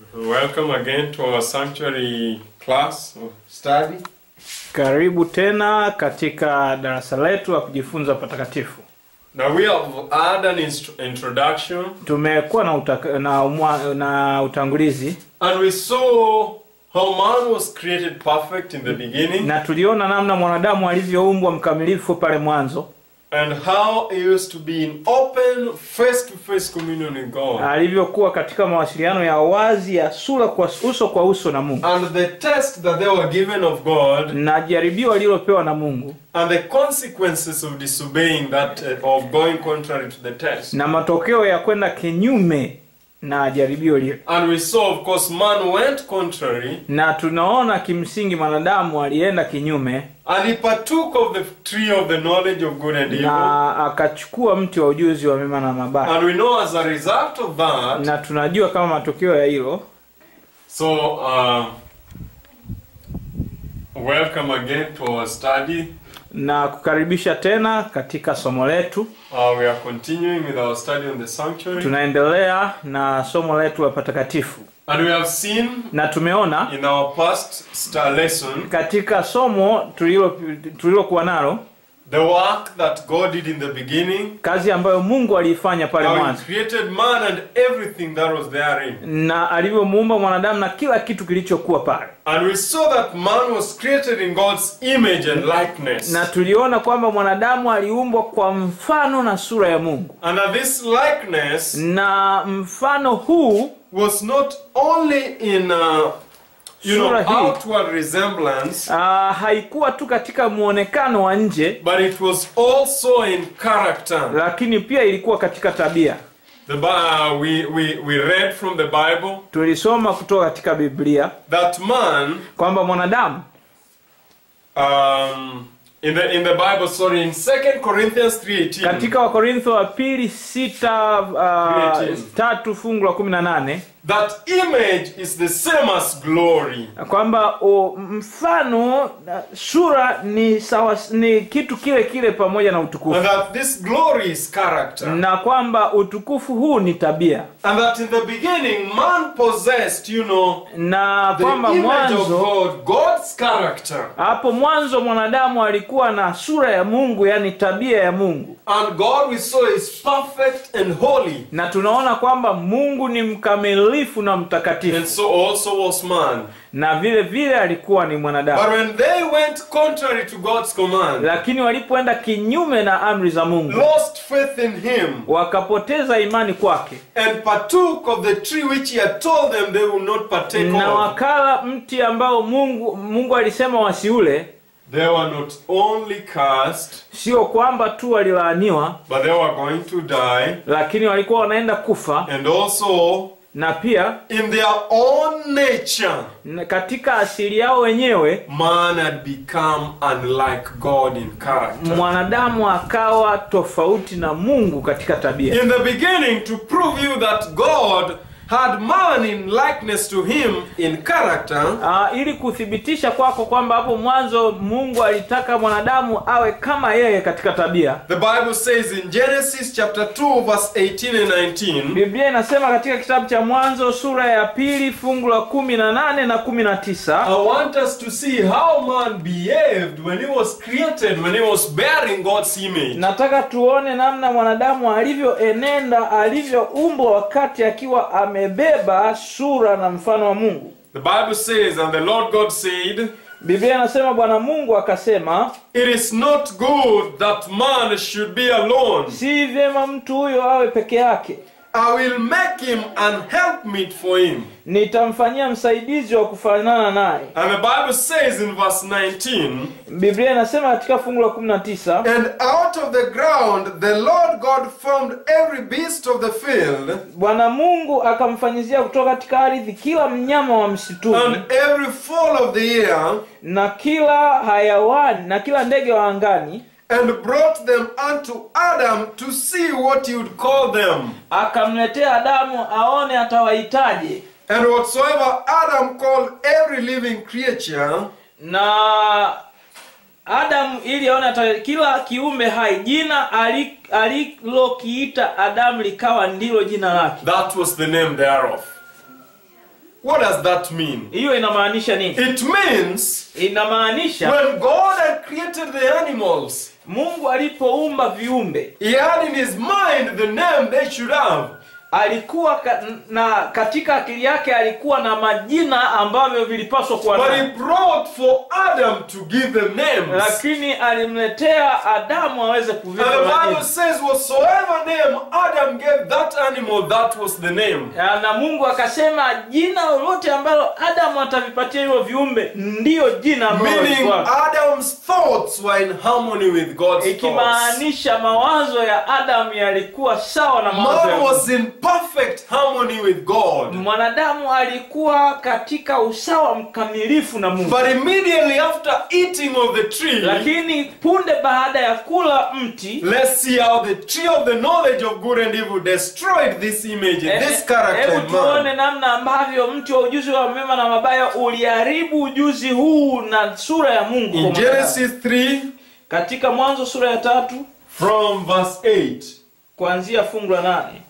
Welcome again to our sanctuary class of study. Karibu tena katika darasa letu la kujifunza patakatifu. Now we have had an inst- introduction Tumekuwa na, utaka, na, umwa, na utangulizi and we saw how man was created perfect in the beginning na tuliona namna mwanadamu alivyoumbwa mkamilifu pale mwanzo, and how he used to be in open face to face communion with God. alivyokuwa katika mawasiliano ya wazi ya sura kwa uso kwa uso na Mungu, And the test that they were given of God na jaribio alilopewa na Mungu and the consequences of disobeying that uh, of going contrary to the test. na matokeo ya kwenda kinyume na jaribio lile. And we saw, of course, man went contrary Na tunaona kimsingi mwanadamu alienda kinyume and he partook of the tree of the knowledge of good and evil. na akachukua mti wa ujuzi wa mema na mabaya. And we know as a result of that, na tunajua kama matokeo ya hilo so uh, welcome again to our study. na kukaribisha tena katika somo letu Uh, we are continuing with our study on the sanctuary. tunaendelea na somo letu la patakatifu And we have seen na tumeona in our past star lesson katika somo tulilo- tulilokuwa nalo the work that God did in the beginning. kazi ambayo mungu aliifanya pale How he mwanzo created man and everything that was therein. na alivyomuumba mwanadamu na kila kitu kilichokuwa pale And we saw that man was created in God's image and likeness. na tuliona kwamba mwanadamu aliumbwa kwa mfano na sura ya mungu And that this likeness na mfano huu was not only in uh, you know Sura hii. outward resemblance, uh, haikuwa tu katika muonekano wa nje but it was also in character. lakini pia ilikuwa katika tabia The Bi- uh, we, we we read from the Bible tulisoma kutoka katika biblia that man kwamba mwanadamu um, in the in the Bible, sorry, in Second Corinthians three eighteen. katika wakorintho wa pili sita uh, Creating. tatu fungu la kumi na nane That image is the same as glory. kwamba o, mfano uh, sura ni sawa ni kitu kile kile pamoja na And utukufu that this glory is character. na kwamba utukufu huu ni tabia And that in the beginning man possessed, you know, na the kwamba image of mwanzo God, God's character. hapo mwanzo mwanadamu alikuwa na sura ya mungu yani tabia ya mungu And God we saw is perfect and holy. na tunaona kwamba mungu ni mkamilifu na And mtakatifu so also was man. na vile vile alikuwa ni mwanadamu But when they went contrary to God's command, lakini walipoenda kinyume na amri za mungu lost faith in him, wakapoteza imani kwake and partook of the tree which he had told them they would not partake na of, wakala mti ambao mungu mungu alisema wasiule they were not only cursed, sio kwamba tu walilaaniwa but they were going to die. lakini walikuwa wanaenda kufa And also, na pia in their own nature, na katika asili yao wenyewe man had become unlike God in character. mwanadamu akawa tofauti na mungu katika tabia In the beginning, to prove you that God had man in likeness to him in character, uh, ili kuthibitisha kwako kwamba hapo mwanzo mungu alitaka mwanadamu awe kama yeye katika tabia the Bible says in Genesis chapter 2, verse 18 and 19, biblia inasema katika kitabu cha mwanzo sura ya pili fungu la kumi na nane na kumi na tisa I want us to see how man behaved when he was created, when he was bearing God's image. nataka tuone namna mwanadamu alivyoenenda alivyoumbwa wakati akiwa amebeba sura na mfano wa mungu The Bible says, and the Lord God said, biblia inasema bwana mungu akasema It is not good that man should be alone. si vyema mtu huyo awe peke yake I will make him an helpmeet for him. nitamfanyia msaidizi wa kufanana naye And the Bible says in verse 19, biblia inasema katika fungu la 19 And out of the ground the Lord God formed every beast of the field bwana mungu akamfanyizia kutoka katika ardhi kila mnyama wa msituni and every fowl of the air na kila hayawani na kila ndege wa angani and brought them unto Adam to see what he would call them. akamletea adamu aone atawahitaje And whatsoever Adam called every living creature, na adamu ili aone ata kila kiumbe hai jina ali- alilokiita adamu likawa ndilo jina lake that was the name thereof. What does that mean? hiyo inamaanisha nini It means inamaanisha when God had created the animals, mungu alipoumba viumbe He had in His mind the name they should have. alikuwa ka, na katika akili yake alikuwa na majina ambavyo vilipaswa kuwa But He nayo brought for Adam to give them names. lakini alimletea adamu aweze And kuvipa the Bible majina says, whatsoever name Adam gave that animal, that was the name. Ya, na mungu akasema jina lolote ambalo adamu atavipatia hivyo viumbe ndiyo jina ambalo Meaning walikuwa. Adam's thoughts were in harmony with God's thoughts. ikimaanisha mawazo ya adamu yalikuwa sawa na mawazo ya Man Mungu. was in perfect harmony with God. mwanadamu alikuwa katika usawa mkamilifu na mungu But immediately after eating of the tree, lakini punde baada ya kula mti let's see how the tree of the knowledge of good and evil destroyed this image, eh, this character hebu in tuone man. namna ambavyo mti wa ujuzi wa mema na mabaya uliharibu ujuzi huu na sura ya mungu kwa In mwanadamu. Genesis 3, katika mwanzo sura ya tatu from verse 8, kuanzia fungu la nane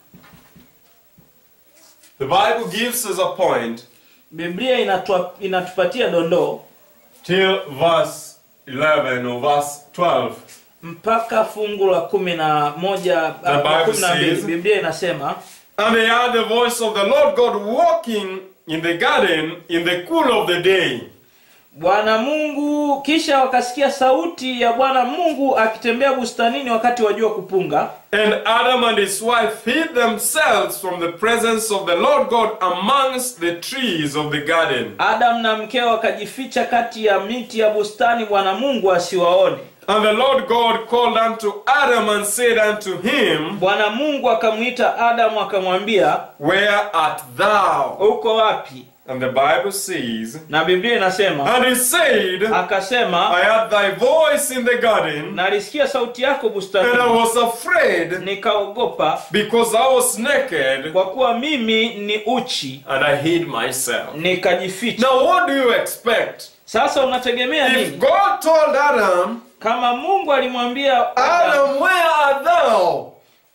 the Bible gives us a point biblia inatua, inatupatia dondoo till verse 11 or verse 12. mpaka fungu la kumi na moja The ah, Bible kumi na mbili says- biblia inasema And they heard the voice of the Lord God walking in the garden in the cool of the day. bwana mungu kisha wakasikia sauti ya bwana mungu akitembea bustanini wakati wa jua kupunga And Adam and his wife hid themselves from the presence of the Lord God amongst the trees of the garden. adamu na mkeo wakajificha kati ya miti ya bustani bwana mungu asiwaone And the Lord God called unto Adam and said unto him, bwana mungu akamwita adamu akamwambia Where art thou? uko wapi And the Bible says, na biblia inasema And he said, akasema I heard thy voice in the garden, nalisikia sauti yako and I bustanini was afraid nikaogopa because I was naked, kwa kuwa mimi ni uchi and I hid myself. nikajificha Now, what do you expect? sasa unategemea If nini God told Adam, kama mungu alimwambia Adam, Adam, where art thou?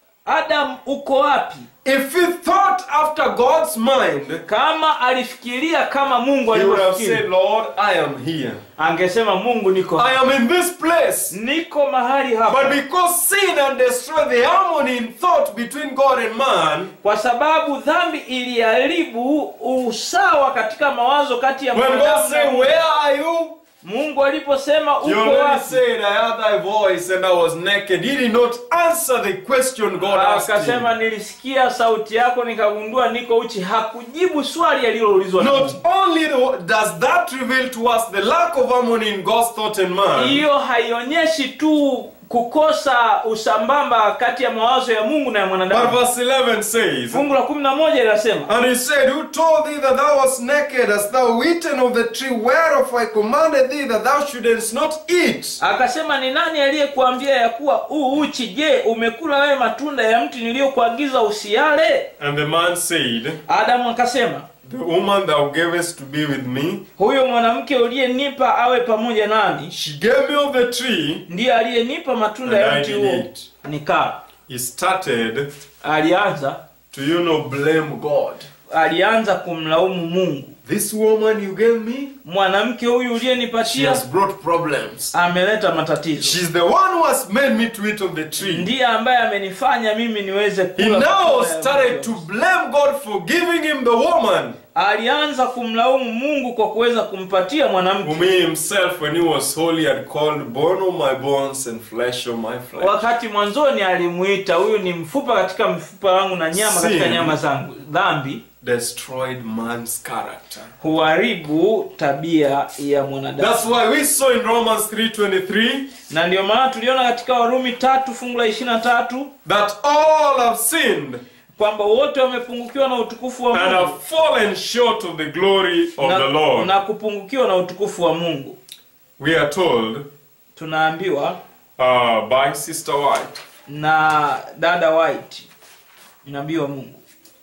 adam uko wapi If he thought after God's mind, kama alifikiria kama mungu he would have alivyofikiri said, Lord, I am here. angesema mungu niko I am in this place. niko mahali But hapa because sin had destroyed the harmony in thought between God and man, kwa sababu dhambi iliharibu usawa katika mawazo kati ya when God mwanadamu na said, Mungu. Where are you? mungu aliposema He uko already wapi said, I heard thy voice and I was naked. He did not answer the question God asked akasema him. nilisikia sauti yako nikagundua niko uchi hakujibu swali aliloulizwa na Not Mungu. only does that reveal to us the lack of harmony in God's thought and man, hiyo haionyeshi tu kukosa usambamba kati ya mawazo ya mungu na ya but mwanadamu verse 11 says, fungu la kumi na moja linasema And he said, Who told thee that thou wast naked? Hast thou eaten of the tree whereof I commanded thee that thou shouldest not eat? akasema ni nani aliyekuambia ya kuwa u uchi je umekula wewe matunda ya mti niliyokuagiza usiale And the man said, adamu akasema The woman thou gavest to be with me, huyo mwanamke uliyenipa awe pamoja nami she gave me of the tree, ndiye aliyenipa matunda and ya I mti did huo eat. nikaa He started alianza to, you know, blame God. alianza kumlaumu mungu This woman you gave me, mwanamke huyu she uliyenipatia has brought problems. ameleta matatizo She's the one who has made me to eat of the tree. ndiye ambaye amenifanya mimi niweze He kula now matunda ya started mti to huo. blame God for giving him the woman alianza kumlaumu mungu kwa kuweza kumpatia mwanamke whom he himself, when he was holy, had called bone of my bones and flesh of my flesh. wakati mwanzoni alimuita huyu ni mfupa katika mfupa wangu na nyama katika Sin. nyama zangu dhambi Destroyed man's character. huharibu tabia ya mwanadamu That's why we saw in Romans 3:23 na ndio maana tuliona katika warumi tatu fungu la ishiri na tatu that all have sinned kwamba wote wamepungukiwa na utukufu wa and mungu have fallen short of the glory of na, the Lord. na kupungukiwa na utukufu wa mungu We are told tunaambiwa uh, by Sister White. na dada white nabii wa mungu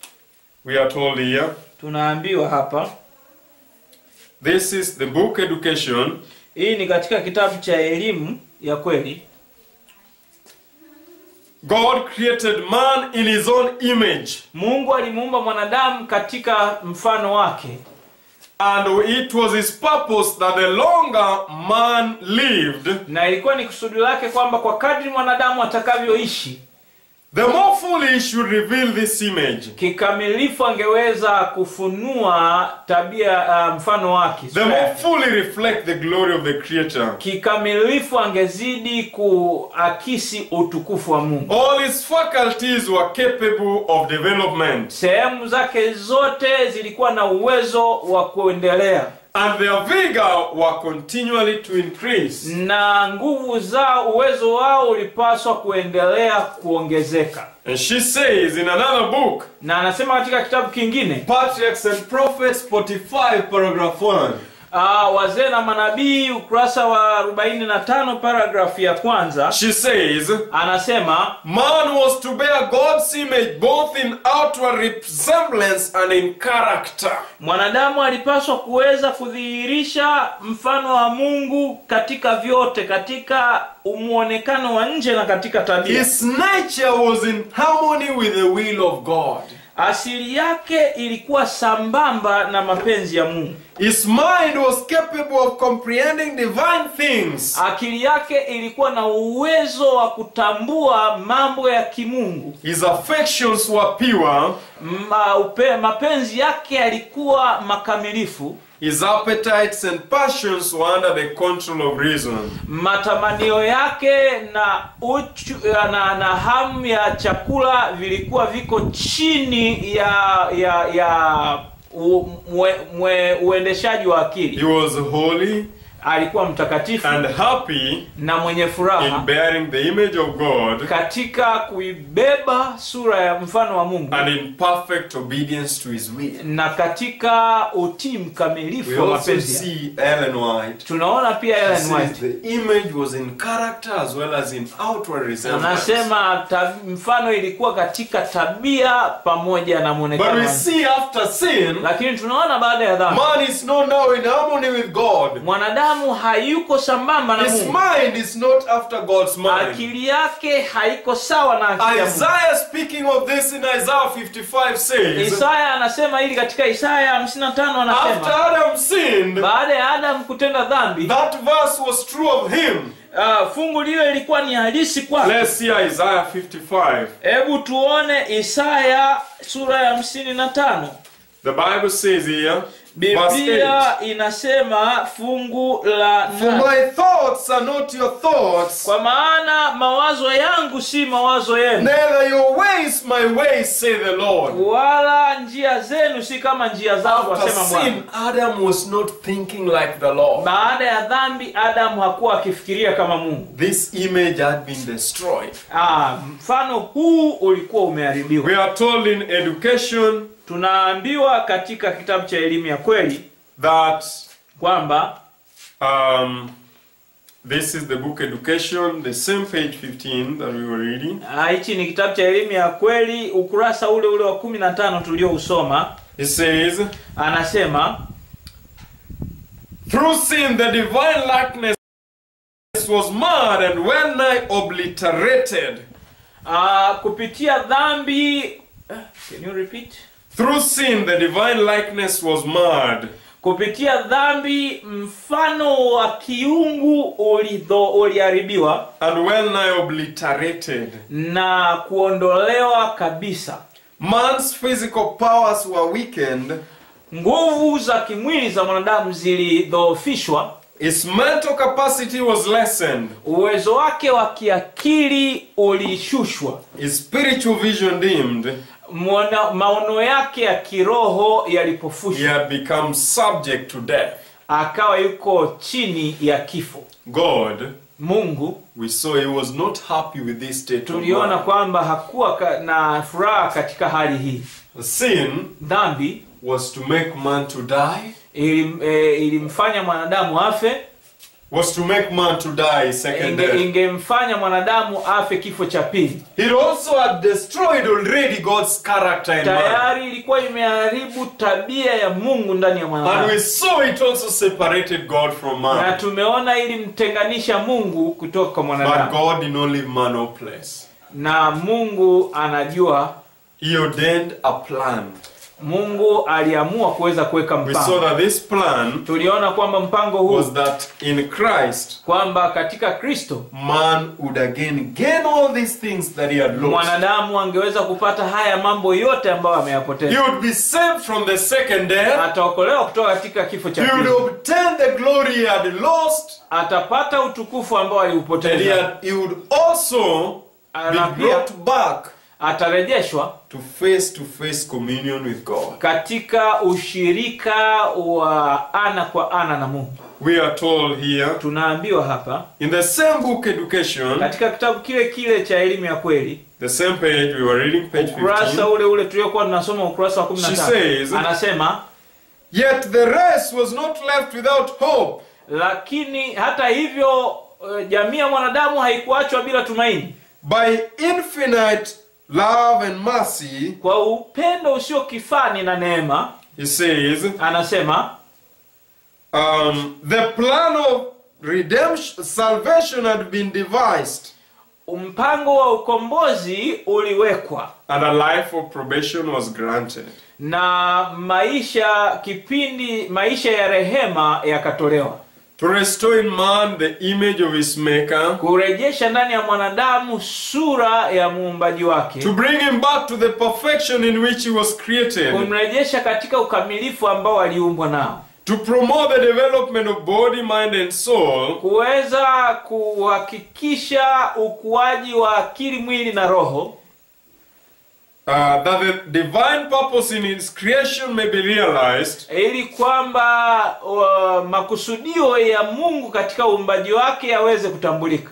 We are told here tunaambiwa hapa this is the book Education, hii ni katika kitabu cha elimu ya kweli God created man in his own image. mungu alimuumba mwanadamu katika mfano wake And it was his purpose that the longer man lived, na ilikuwa ni kusudi lake kwamba kwa kadri mwanadamu atakavyoishi the more fully he should reveal this image. kikamilifu angeweza kufunua tabia uh, mfano wake The sura more yake. fully reflect the glory of the Creator. kikamilifu angezidi kuakisi utukufu wa mungu All his faculties were capable of development, sehemu zake zote zilikuwa na uwezo wa kuendelea and their vigor were continually to increase. na nguvu zao uwezo wao ulipaswa kuendelea kuongezeka And she says in another book, na anasema katika kitabu kingine Patriarchs and Prophets 45, paragraph 1. uh, wazee na manabii ukurasa wa 45 paragrafu ya kwanza She says, anasema Man was to bear God's image both in outward resemblance and in character. mwanadamu alipaswa kuweza kudhihirisha mfano wa mungu katika vyote katika muonekano wa nje na katika tabia His nature was in harmony with the will of God. asili yake ilikuwa sambamba na mapenzi ya mungu His mind was capable of comprehending divine things. akili yake ilikuwa na uwezo wa kutambua mambo ya kimungu His affections were pure. Ma, upe, mapenzi yake yalikuwa makamilifu His appetites and passions were under the control of reason. matamanio yake na uchu, na, na hamu ya chakula vilikuwa viko chini ya ya ya u, mwe, mwe, uendeshaji wa He akili was holy alikuwa mtakatifu and happy na mwenye in furaha bearing the image of God katika kuibeba sura ya mfano wa mungu and in perfect obedience to his will. na katika utii We mkamilifu wa also mapenzi yake. see Ellen White. tunaona pia She Ellen says White the image was in character as well as in outward resemblance. anasema ta, mfano ilikuwa katika tabia pamoja na But mwonekano we wa nje. see after sin, lakini tunaona baada ya dhambi man is not now in harmony with God. mwanadamu hayuko sambamba na His mungu mind is not after God's mind. akili yake haiko sawa na akili ya Mungu. Isaiah speaking of this in Isaiah 55 says, isaya anasema hili katika isaya 55 After anasema Adam sinned, baada ya adamu kutenda dhambi that verse was true of him. uh, fungu lile ilikuwa ni halisi kwake Let's see Isaiah 55. hebu tuone isaya sura ya 55 The Bible says here, verse 8. biblia inasema fungu la For nane. my thoughts are not your thoughts, kwa maana mawazo yangu si mawazo yenu neither your ways my ways, say the Lord. wala njia zenu si kama njia zangu After asema bwana sin, Adam was not thinking like the Lord. baada ya dhambi adamu hakuwa akifikiria kama mungu This image had been destroyed. ah, mfano huu ulikuwa umeharibiwa We are told in education tunaambiwa katika kitabu cha elimu ya kweli that kwamba um, this is the book Education, the same page 15 that we were reading. ah, hichi ni kitabu cha elimu ya kweli ukurasa ule ule wa kumi na tano tuliousoma It says, anasema Through sin, the divine likeness was marred and well nigh obliterated. ah, kupitia dhambi eh, can you repeat Through sin, the divine likeness was marred. kupitia dhambi mfano wa kiungu ulidho uliharibiwa and well nigh obliterated. na kuondolewa kabisa Man's physical powers were weakened, nguvu za kimwili za mwanadamu zilidhoofishwa his mental capacity was lessened, uwezo wake wa kiakili ulishushwa his spiritual vision dimmed, Mwana- maono yake ya kiroho he yalipofushwa had become subject to death. akawa yuko chini ya kifo God, mungu we saw he was not happy with this state of tuliona man. kwamba hakuwa ka- na furaha katika hali hii Sin dhambi was to make man to die, ilim, e, ilimfanya mwanadamu afe was to make man to die second inge, death. ingemfanya mwanadamu afe kifo cha pili It also had destroyed already God's character in man. tayari ilikuwa imeharibu tabia ya mungu ndani ya And we mwanadamu saw it also separated God from na man. tumeona ilimtenganisha mungu kutoka kwa But mwanadamu God did not leave man hopeless. na mungu anajua He ordained a plan. mungu aliamua kuweza kuweka We saw mpango that this plan tuliona kwamba mpango huu was that in Christ, kwamba katika kristo man would again gain all these things that he had lost. mwanadamu angeweza kupata haya mambo yote ambayo He ameyapoteza would be saved from the second death. ataokolewa kutoka katika kifo cha He would pili obtain the glory he had lost. atapata utukufu ambao And he, aliupoteza had, he would also na be pia brought back atarejeshwa to face to face communion with God. katika ushirika wa ana kwa ana na mungu We are told here tunaambiwa hapa in the same book education, katika kitabu kile kile cha elimu ya kweli the same page we were reading, page ukurasa 15. ule ule tuliokuwa tunasoma ukurasa wa She 15 says- anasema Yet the race was not left without hope. lakini hata hivyo eh, jamii ya mwanadamu haikuachwa bila tumaini By infinite love and mercy, kwa upendo usio kifani na neema he says, anasema um, the plan of redemption, salvation had been devised, mpango wa ukombozi uliwekwa and a life of probation was granted. na maisha kipindi maisha ya rehema yakatolewa To restore in man the image of his maker, kurejesha ndani ya mwanadamu sura ya muumbaji wake to bring him back to the perfection in which he was created, kumrejesha katika ukamilifu ambao aliumbwa nao to promote the development of body, mind, and soul, kuweza kuhakikisha ukuaji wa akili mwili na roho uh, that the divine purpose in his creation may be realized, ili kwamba uh, makusudio ya mungu katika uumbaji wake yaweze kutambulika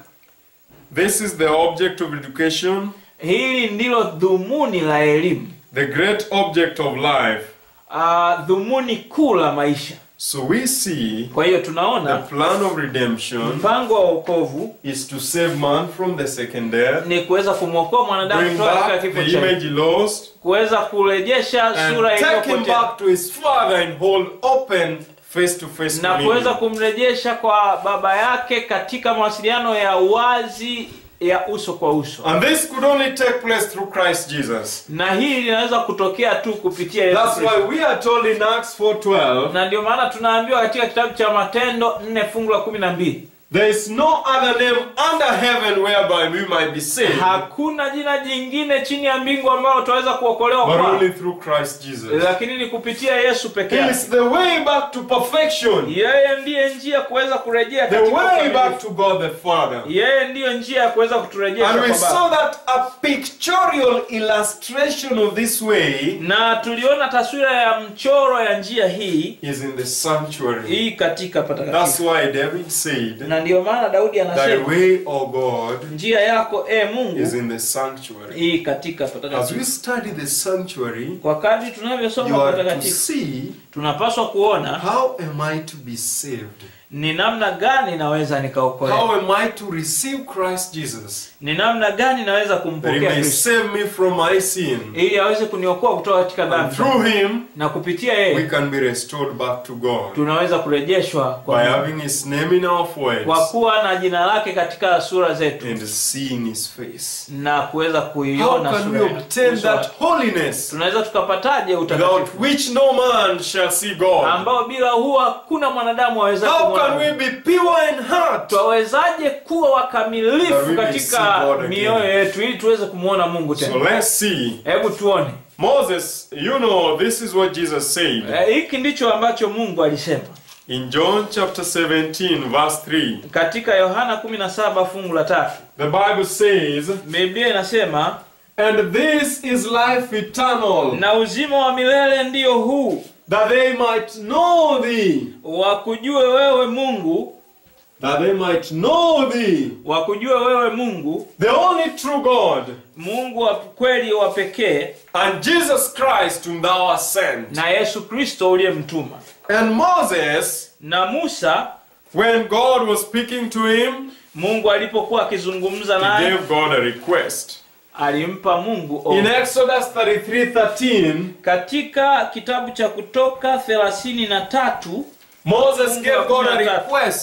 This is the object of education, hili ndilo dhumuni la elimu the great object of life. uh, dhumuni kuu la maisha So we see kwa hiyo the tunaona plan of redemption mpango wa wokovu is to save man from the second death, ni kuweza kumwokoa mwanadamu bring kutoka katika back kifo the cha image he lost, kuweza kurejesha and sura take him iliyopotea back to his father and hold open face to face na kuweza communion. kumrejesha kwa baba yake katika mawasiliano ya wazi ya uso kwa uso And this could only take place through Christ Jesus. na hili linaweza kutokea tu kupitia Yesu That's Kristo. why we are told in Acts 4:12, na ndio maana tunaambiwa katika kitabu cha matendo 4 fungu la kumi na mbili there is no other name under heaven whereby we might be saved, hakuna jina jingine chini ya mbingu ambalo tunaweza kuokolewa but kwa only through Christ Jesus. lakini ni kupitia yesu peke He yake is the way back to perfection, yeye ndiye njia kuweza kurejea the katika way back ukamilifu. to God the Father. yeye ndiyo njia ya kuweza kuturejesha And we kwa saw baba that a pictorial illustration of this way na tuliona taswira ya mchoro ya njia hii is in the sanctuary. hii katika That's patakatifu why David said, na ndiyo maana daudi Thy anasema way, O God, njia yako e is mungu in the sanctuary. hii katika As we patakatifu study the sanctuary, kwa kadri you tunavyosoma are to patakatifu see tunapaswa kuona how am I to be saved? ni namna gani naweza nikaokolewa How am I to receive Christ Jesus? ni namna gani naweza That he kumpokea may kristo save me from my sin. ili aweze kuniokoa kutoka katika And dhambi through him, na kupitia we yeye can be restored back to God. tunaweza kurejeshwa By kwa Mungu. having his name in our kwa foreheads kuwa na jina lake katika sura zetu and seeing his face. na kuweza How kuiona can we sura obtain uso wake. that holiness tunaweza tukapataje without utakatifu which no man shall see God? ambao bila huo hakuna mwanadamu aweza How kumwona can we Mungu. be pure in heart twawezaje kuwa That wakamilifu we may see katika God again. mioyo yetu ili tuweze kumwona mungu So tena let's see. hebu tuone Moses, you know, this is what Jesus said Eh, hiki ndicho ambacho mungu alisema in John chapter 17, verse 3. katika yohana 17 fungu la tatu The Bible says, biblia inasema And this is life eternal, na uzima wa milele ndiyo huu that they might know thee, wakujue wewe mungu that they might know thee, wakujue wewe mungu the only true God, mungu wa kweli wa pekee and Jesus Christ whom thou hast sent. na yesu kristo uliyemtuma And Moses, na musa when God was speaking to him, mungu alipokuwa akizungumza he naye gave God a request. alimpa mungu In ombi. Exodus 33 13, katika kitabu cha kutoka thelathini na tatu Moses Mungu gave God a hakuna tatu. request.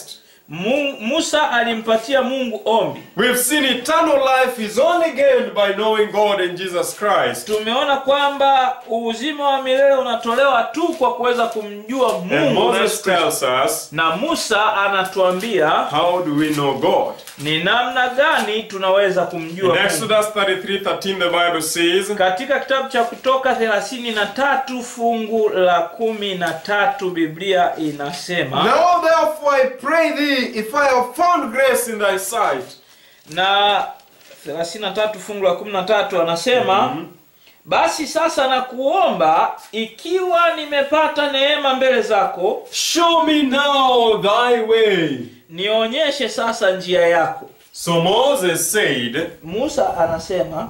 Mu- Musa alimpatia Mungu ombi. We've seen eternal life is only gained by knowing God and Jesus Christ. Tumeona kwamba uzima wa milele unatolewa tu kwa kuweza kumjua And Mungu na Moses Yesu Kristo. tells us, na Musa anatuambia how do we know God? ni namna gani tunaweza kumjua In Mungu. Exodus 33 13, the Bible says, Katika kitabu cha Kutoka 33 fungu la kumi na tatu Biblia inasema Now therefore I pray thee, if I have found grace in thy sight, na 33 fungu la 13 anasema basi sasa nakuomba ikiwa nimepata neema mbele zako show me now thy way. nionyeshe sasa njia yako So Moses said, Musa anasema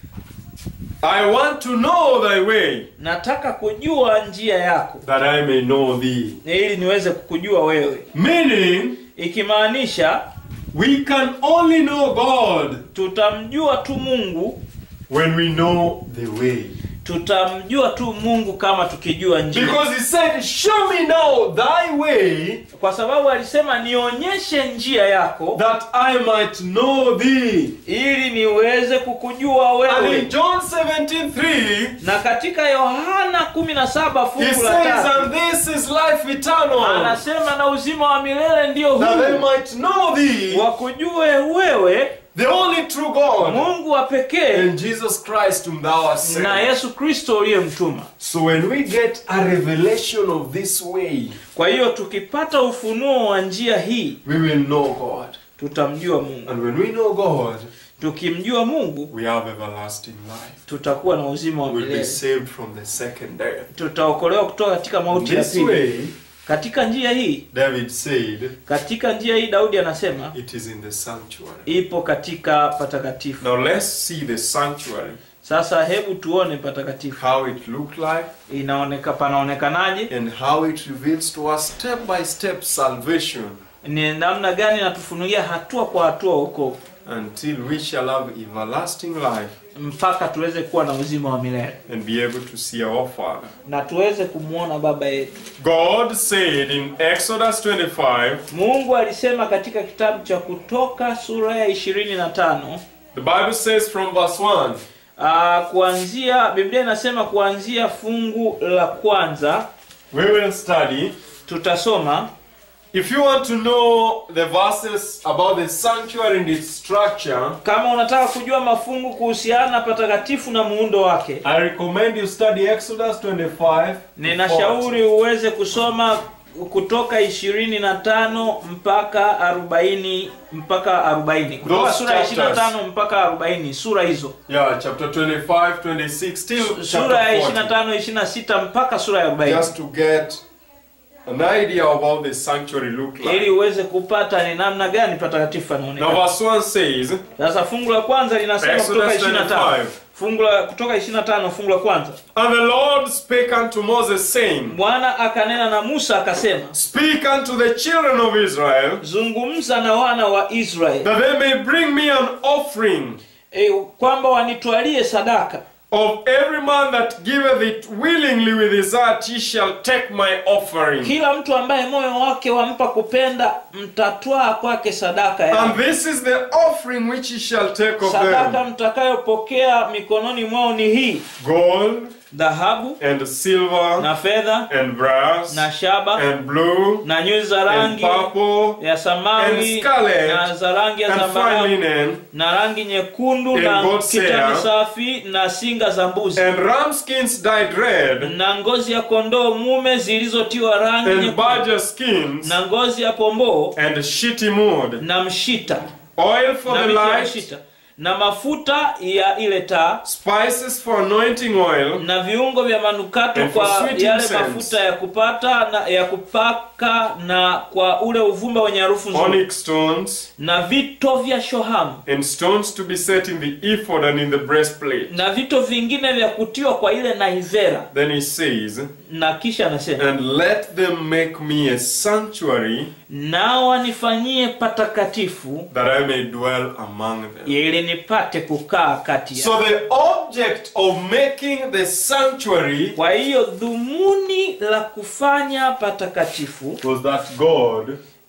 I want to know thy way, nataka kujua njia yako that I may know thee. ili niweze kukujua wewe Meaning, ikimaanisha we can only know God tutamjua tu mungu when we know the way. tutamjua tu mungu kama tukijua njia Because he said, Show me now thy way, kwa sababu alisema nionyeshe njia yako that I might know thee. ili niweze kukujua And wewe in John 17 3, na katika yohana 17 he fungu la says, tatu And this is life eternal, anasema na uzima wa milele ndio that they huu might know thee, wakujue wewe the only true God, mungu wa pekee and Jesus Christ whom thou hast sent. na yesu kristo uliyemtuma So when we get a revelation of this way, kwa hiyo tukipata ufunuo wa njia hii we will know God. tutamjua mungu And when we know God, tukimjua mungu we have everlasting life. tutakuwa na uzima wa We'll be milele saved from the second death. tutaokolewa kutoka katika mauti ya This pili way, katika njia hii David said, katika njia hii daudi anasema it is in the sanctuary. ipo katika patakatifu Now let's see the sanctuary, sasa hebu tuone patakatifu how it looked like, inaoneka panaonekanaje and how it reveals to us step by step salvation ni namna gani natufunulia hatua kwa hatua huko until we shall have everlasting life mpaka tuweze kuwa na uzima wa milele and be able to see our Father. na tuweze kumwona baba yetu God said in Exodus 25, mungu alisema katika kitabu cha kutoka sura ya ishirini na tano the Bible says from verse 1, uh, kuanzia biblia inasema kuanzia fungu la kwanza we will study. tutasoma If you want to know the verses about the sanctuary and its structure, kama unataka kujua mafungu kuhusiana na patakatifu na muundo wake I recommend you study Exodus 25. ninashauri uweze kusoma kutoka ishirini na tano mpaka arobaini mpaka arobaini kutoka Those sura ya ishirini na chapters. tano mpaka arobaini sura hizo Yeah, chapter 25, 26, still sura ya ishirini na chapter tano ishirini na sita mpaka sura ya 40. arobaini Just to get an idea of how the sanctuary looked like. ili uweze kupata ni namna gani patakatifu Now anaonekana verse 1 says, sasa fungu la kwanza linasema Exodus kutoka ishirini na tano 25. fungu la kutoka ishirini na tano fungu la kwanza And the Lord spake unto Moses, saying, bwana akanena na musa akasema Speak unto the children of Israel, zungumza na wana wa israeli that they may bring me an offering e, kwamba wanitwalie sadaka of every man that giveth it willingly with his heart, he shall take my offering. kila mtu ambaye moyo wake wampa kupenda mtatwaa kwake sadaka ya And this is the offering which he shall take of sadaka them mtakayopokea mikononi mwao ni hii gold dhahabu and silver na fedha and brass na shaba and blue na nyuzi za and rangi purple ya samawi and scarlet na za rangi ya and fine zambarau linen na rangi nyekundu and na goat's kitani hair safi na singa za mbuzi and ram skins dyed red na ngozi ya kondoo mume zilizotiwa rangi and nyekundu badger skins na ngozi ya pomboo and shitty mood na mshita oil for na the miti ya light mshita na mafuta ya ile taa spices for anointing oil na viungo vya manukato And for kwa sweet yale incense. mafuta ya kupata na ya kupaka na kwa ule uvumba wenye harufu nzuri onyx stones na vito vya shohamu and stones to be set in the ephod and in the breastplate na vito vingine vya kutiwa kwa ile naivera then he says na kisha anasema and let them make me a sanctuary nao wanifanyie patakatifu that I may dwell among them. ili nipate kukaa kati ya So the object of making the sanctuary kwa hiyo dhumuni la kufanya patakatifu was that God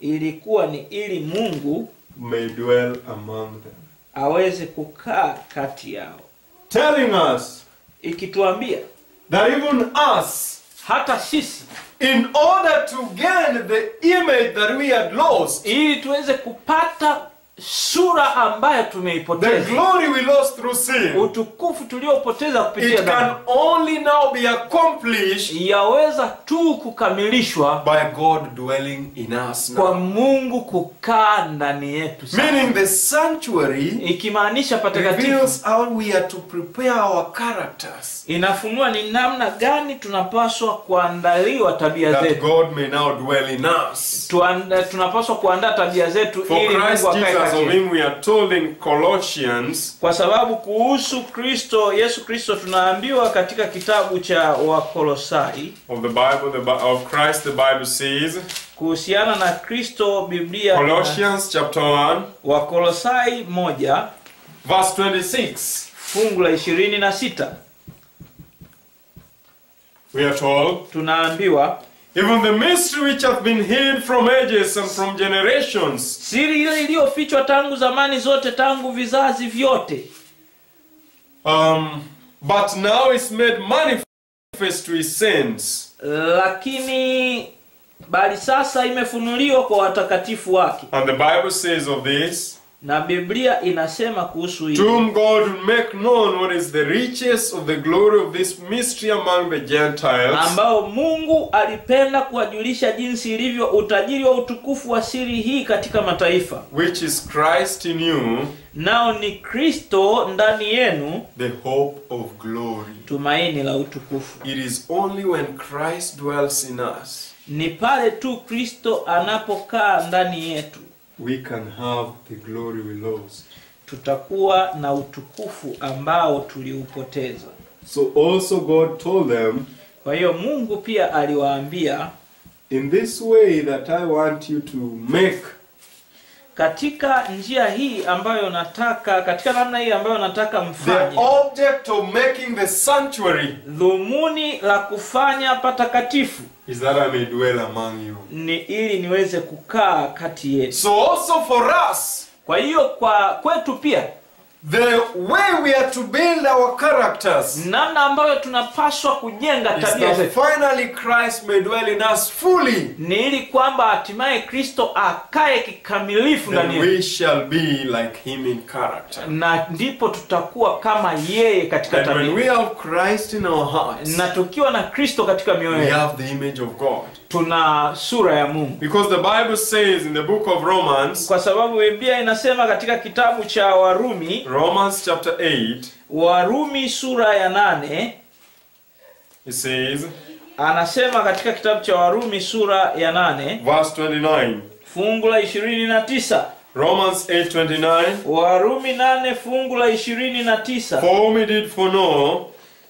ilikuwa ni ili mungu may dwell among them. aweze kukaa kati yao Telling us ikituambia that even us, hata sisi in order to gain the image that we had lost, ili tuweze kupata sura ambayo the tumeipoteza glory we lost through sin, utukufu tuliopoteza kupitia it can dhambi only now be accomplished yaweza tu kukamilishwa by God dwelling in us kwa now. mungu kukaa ndani yetu sasa. Meaning the sanctuary ikimaanisha patakatifu reveals how we are to prepare our characters inafunua ni namna gani tunapaswa kuandaliwa tabia that zetu God may now dwell in us. Tuanda, tunapaswa kuandaa tabia zetu For ili Christ mungu akae Jesus, kati of yetu. whom we are told in Colossians, kwa sababu kuhusu kristo yesu kristo tunaambiwa katika kitabu cha wakolosai of the Bible, the, Bi- of Christ, the Bible says, kuhusiana na kristo biblia Colossians chapter 1, wakolosai moja verse 26, fungu la ishirini na sita we are told, tunaambiwa even the mystery which hath been hid from ages and from generations, siri ile iliyofichwa tangu zamani zote tangu vizazi vyote um, but now is made manifest to his saints. lakini bali sasa imefunuliwa kwa watakatifu wake And the Bible says of this, na biblia inasema kuhusu to hili whom God will make known what is the riches of the glory of this mystery among the Gentiles, ambao mungu alipenda kuwajulisha jinsi ilivyo utajiri wa utukufu wa siri hii katika mataifa which is Christ in you, nao ni kristo ndani yenu the hope of glory. tumaini la utukufu It is only when Christ dwells in us ni pale tu kristo anapokaa ndani yetu we can have the glory we lost. tutakuwa na utukufu ambao tuliupoteza So also God told them, kwa hiyo mungu pia aliwaambia in this way that I want you to make katika njia hii ambayo nataka katika namna hii ambayo nataka the mfanye object of making the sanctuary dhumuni la kufanya patakatifu is that I may dwell among you. ni ili niweze kukaa kati yetu So also for us, kwa hiyo kwa kwetu pia the way we are to build our characters namna ambayo tunapaswa kujenga is tabia that zetu finally Christ may dwell in us fully. ni ili kwamba hatimaye kristo akae kikamilifu ndani Then yetu we shall be like him in character. na ndipo tutakuwa kama yeye katika And when tabia we have Christ in our hearts, na tukiwa na kristo katika mioyo we yetu have the image of God. tuna sura ya mungu Because the Bible says in the book of Romans, kwa sababu biblia inasema katika kitabu cha warumi Romans chapter 8, warumi sura ya nane it says, anasema katika kitabu cha warumi sura ya nane verse 29. fungu la ishirini na tisa Romans 8:29. warumi nane fungu la ishirini na tisa For whom he did foreknow,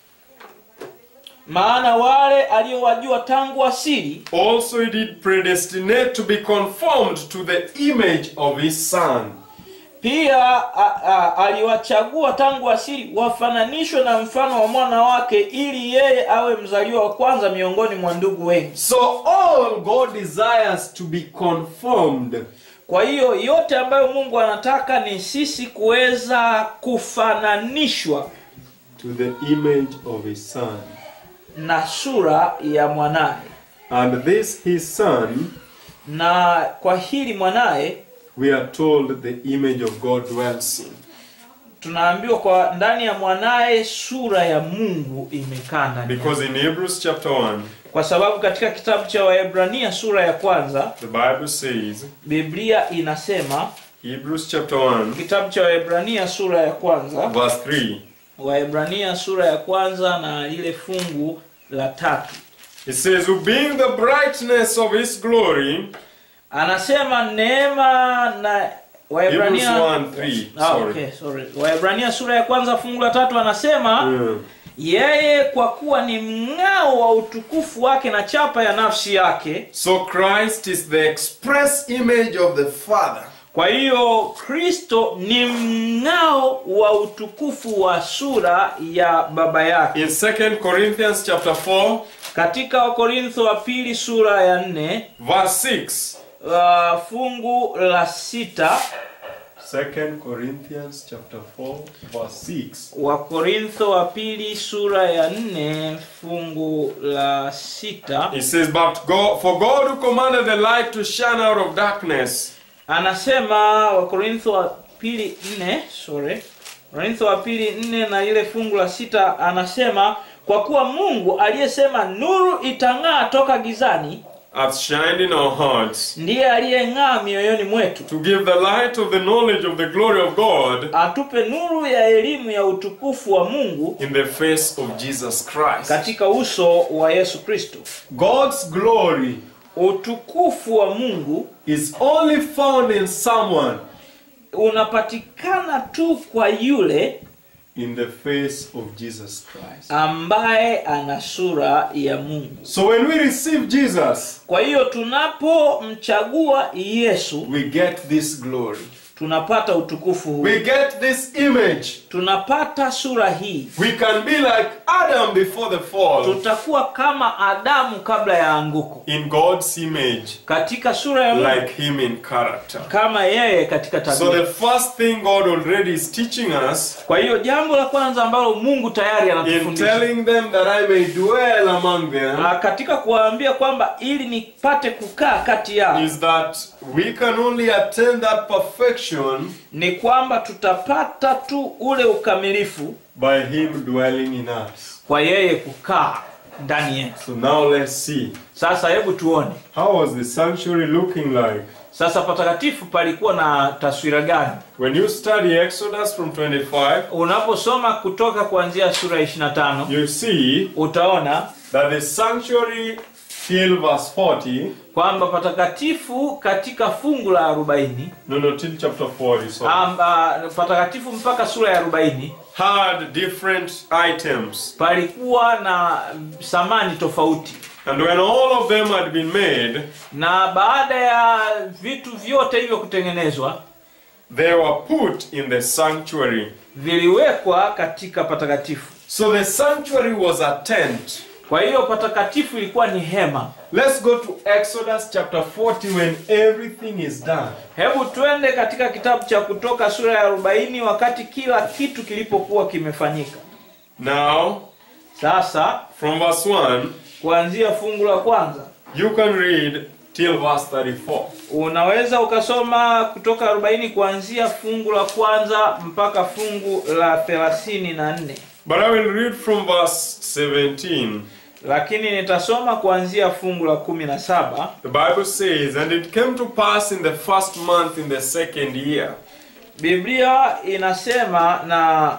maana wale aliowajua tangu asili also he did predestinate to be conformed to the image of his Son. pia a, a, aliwachagua tangu asili wafananishwe na mfano wa mwana wake ili yeye awe mzaliwa wa kwanza miongoni mwa ndugu wengi So all God desires to be conformed kwa hiyo yote ambayo mungu anataka ni sisi kuweza kufananishwa to the image of his Son. na sura ya mwanaye And this his Son, na kwa hili mwanaye we are told the image of God dwells in. tunaambiwa kwa ndani ya mwanaye sura ya mungu imekaa ndani yake. Because in Hebrews chapter 1, kwa sababu katika kitabu cha waebrania sura ya kwanza the Bible says, biblia inasema Hebrews chapter 1, kitabu cha waebrania sura ya kwanza verse 3, waebrania sura ya kwanza na lile fungu la tatu it says, Who being the brightness of his glory, anasema neema na Hebrews waebrania 1 3, Ah, sorry. okay, sorry. waebrania sura ya kwanza fungu la tatu anasema Yeah. yeye kwa kuwa ni mng'ao wa utukufu wake na chapa ya nafsi yake So Christ is the express image of the Father. kwa hiyo kristo ni mng'ao wa utukufu wa sura ya baba yake In 2 Corinthians chapter 4, katika wakorintho wa pili sura ya nne verse 6, uh, fungu la sita 2 Corinthians chapter 4 verse 6. wakorintho wa pili sura ya nne fungu la sita It says, But God, for God who commanded the light to shine out of darkness, anasema wakorintho wa pili nne sorry wakorintho wa pili nne na ile fungu la sita anasema kwa kuwa mungu aliyesema nuru itang'aa toka gizani hath shined in our hearts, ndiye aliyeng'aa mioyoni mwetu to give the light of the knowledge of the glory of God atupe nuru ya elimu ya utukufu wa mungu in the face of Jesus Christ. katika uso wa yesu kristo God's glory utukufu wa mungu is only found in someone unapatikana tu kwa yule in the face of Jesus Christ. ambaye ana sura ya mungu So when we receive Jesus, kwa hiyo tunapomchagua yesu we get this glory. tunapata utukufu huu We get this image. tunapata sura hii We can be like Adam before the fall tutakuwa kama adamu kabla ya anguko in God's image, katika sura ya mungu like Him in character. kama yeye katika So tabia the first thing God already is teaching us kwa hiyo jambo la kwanza ambalo mungu tayari in anatufundisha telling them that I may dwell among them Ah, katika kuwaambia kwamba ili nipate kukaa kati yao is that we can only attain that perfection ni kwamba tutapata tu ule ukamilifu by Him dwelling in us. kwa yeye kukaa ndani yetu So now let's see. sasa hebu tuone How was the sanctuary looking like? sasa patakatifu palikuwa na taswira gani When you study Exodus from 25, unaposoma kutoka kuanzia sura ya 25 you see utaona that the sanctuary till verse 40, kwamba patakatifu katika fungu la 40 no, no, till chapter 40, sorry, amba, patakatifu mpaka sura ya 40 had different items. palikuwa na samani tofauti And when all of them had been made, na baada ya vitu vyote hivyo kutengenezwa they were put in the sanctuary. viliwekwa katika patakatifu So the sanctuary was a tent. kwa hiyo patakatifu ilikuwa ni hema Let's go to Exodus chapter 40 when everything is done. hebu twende katika kitabu cha kutoka sura ya 40 wakati kila kitu kilipokuwa kimefanyika Now, sasa from verse 1, kuanzia fungu la kwanza you can read till verse 34. unaweza ukasoma kutoka 40 kuanzia fungu la kwanza mpaka fungu la 34 But I will read from verse 17. lakini nitasoma kuanzia fungu la 17 The Bible says, And it came to pass in the first month in the second year, biblia inasema na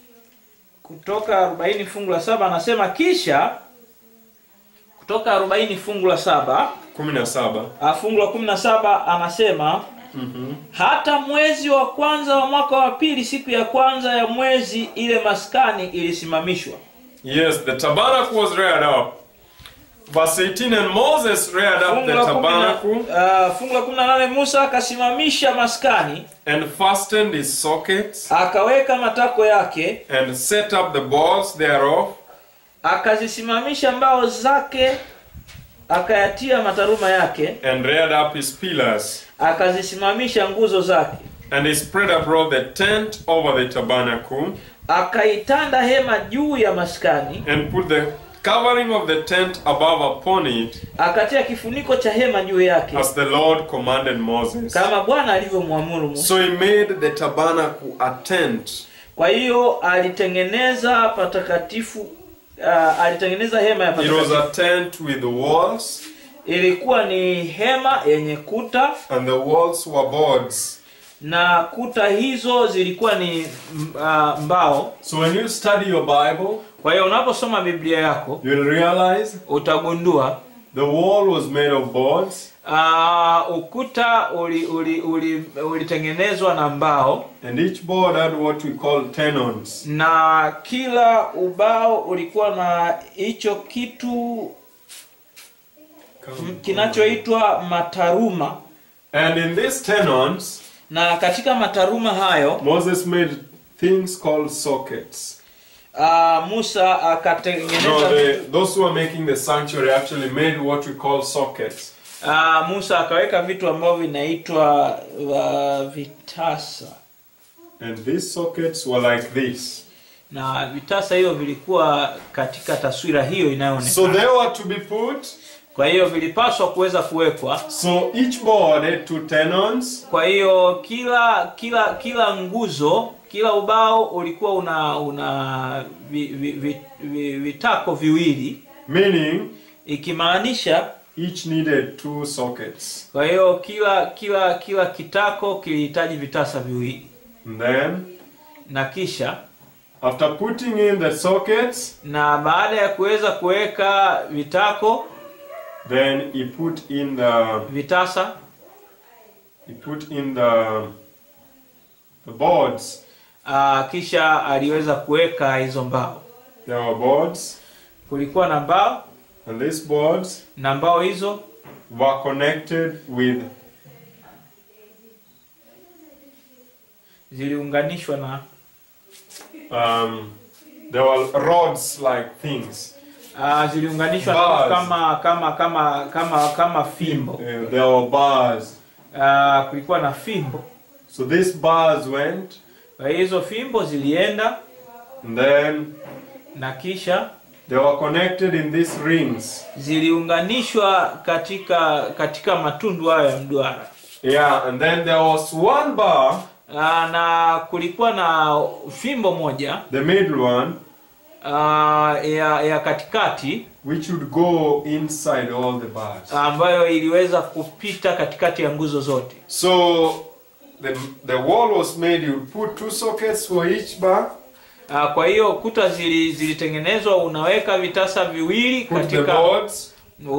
kutoka 40 fungu la saba anasema kisha kutoka 40 fungu la saba kumi na saba. ah, fungu la 17 anasema hata mwezi wa kwanza wa mwaka wa pili siku ya kwanza ya mwezi ile maskani ilisimamishwa Yes, the tabernacle was reared up. Verse 18, and Moses reared up fungu the la kumi na- tabernacle ah, fungu la 18 musa akasimamisha maskani and fastened its sockets akaweka matako yake and set up the balls thereof akazisimamisha mbao zake akayatia mataruma yake and reared up his pillars. akazisimamisha nguzo zake And he spread abroad the tent over the tabernacle akaitanda hema juu ya maskani and put the covering of the tent above upon it akatia kifuniko cha hema juu yake as the Lord commanded Moses. kama bwana alivyomwamuru Musa. So he made the tabernacle a tent. Kwa hiyo alitengeneza patakatifu uh, alitengeneza hema ya It was patakatifu. a tent with walls, Ilikuwa ni hema yenye kuta and the walls were boards. na kuta hizo zilikuwa ni m- uh, mbao. So when you study your Bible, Kwa hiyo unaposoma Biblia yako you'll realize utagundua the wall was made of boards, uh, ukuta ulitengenezwa uli, uli, ulitengenezwa na mbao and each board had what we call tenons. na kila ubao ulikuwa na hicho kitu m- kinachoitwa mataruma And in these tenons, na katika mataruma hayo Moses made things called sockets. uh, Musa akatengeneza No, the, those who are making the sanctuary actually made what we call sockets. uh, musa akaweka vitu ambavyo vinaitwa uh, vitasa And these sockets were like this. na vitasa hivyo vilikuwa katika taswira hiyo So inayoonekana they were to be put. kwa hiyo vilipaswa kuweza kuwekwa So each board had two tenons. kwa hiyo kila kila kila nguzo kila ubao ulikuwa una una vi, vi, vi, vi, vitako viwili Meaning ikimaanisha each needed two sockets. kwa hiyo kila kila kila kitako kilihitaji vitasa viwili And then na kisha after putting in the sockets, na baada ya kuweza kuweka vitako then he put in the vitasa he put in the the boards. uh, kisha aliweza kuweka hizo mbao There were boards, kulikuwa na mbao and these boards na mbao hizo were connected with ziliunganishwa na um, there were rods like things. uh, ziliunganishwa na Bars. kama kama kama kama kama fimbo Uh, there were bars. uh, kulikuwa na fimbo So these bars went, kwa hiyo hizo fimbo zilienda and then na kisha they were connected in these rings. ziliunganishwa katika katika matundu hayo ya mduara Yeah, and then there was one bar, uh, na kulikuwa na fimbo moja the middle one, uh, ya, ya katikati which would go inside all the bars. ambayo iliweza kupita katikati ya nguzo zote So the, the wall was made, you would put two sockets for each bar, uh, kwa hiyo kuta zili, zilitengenezwa unaweka vitasa viwili put the katika boards,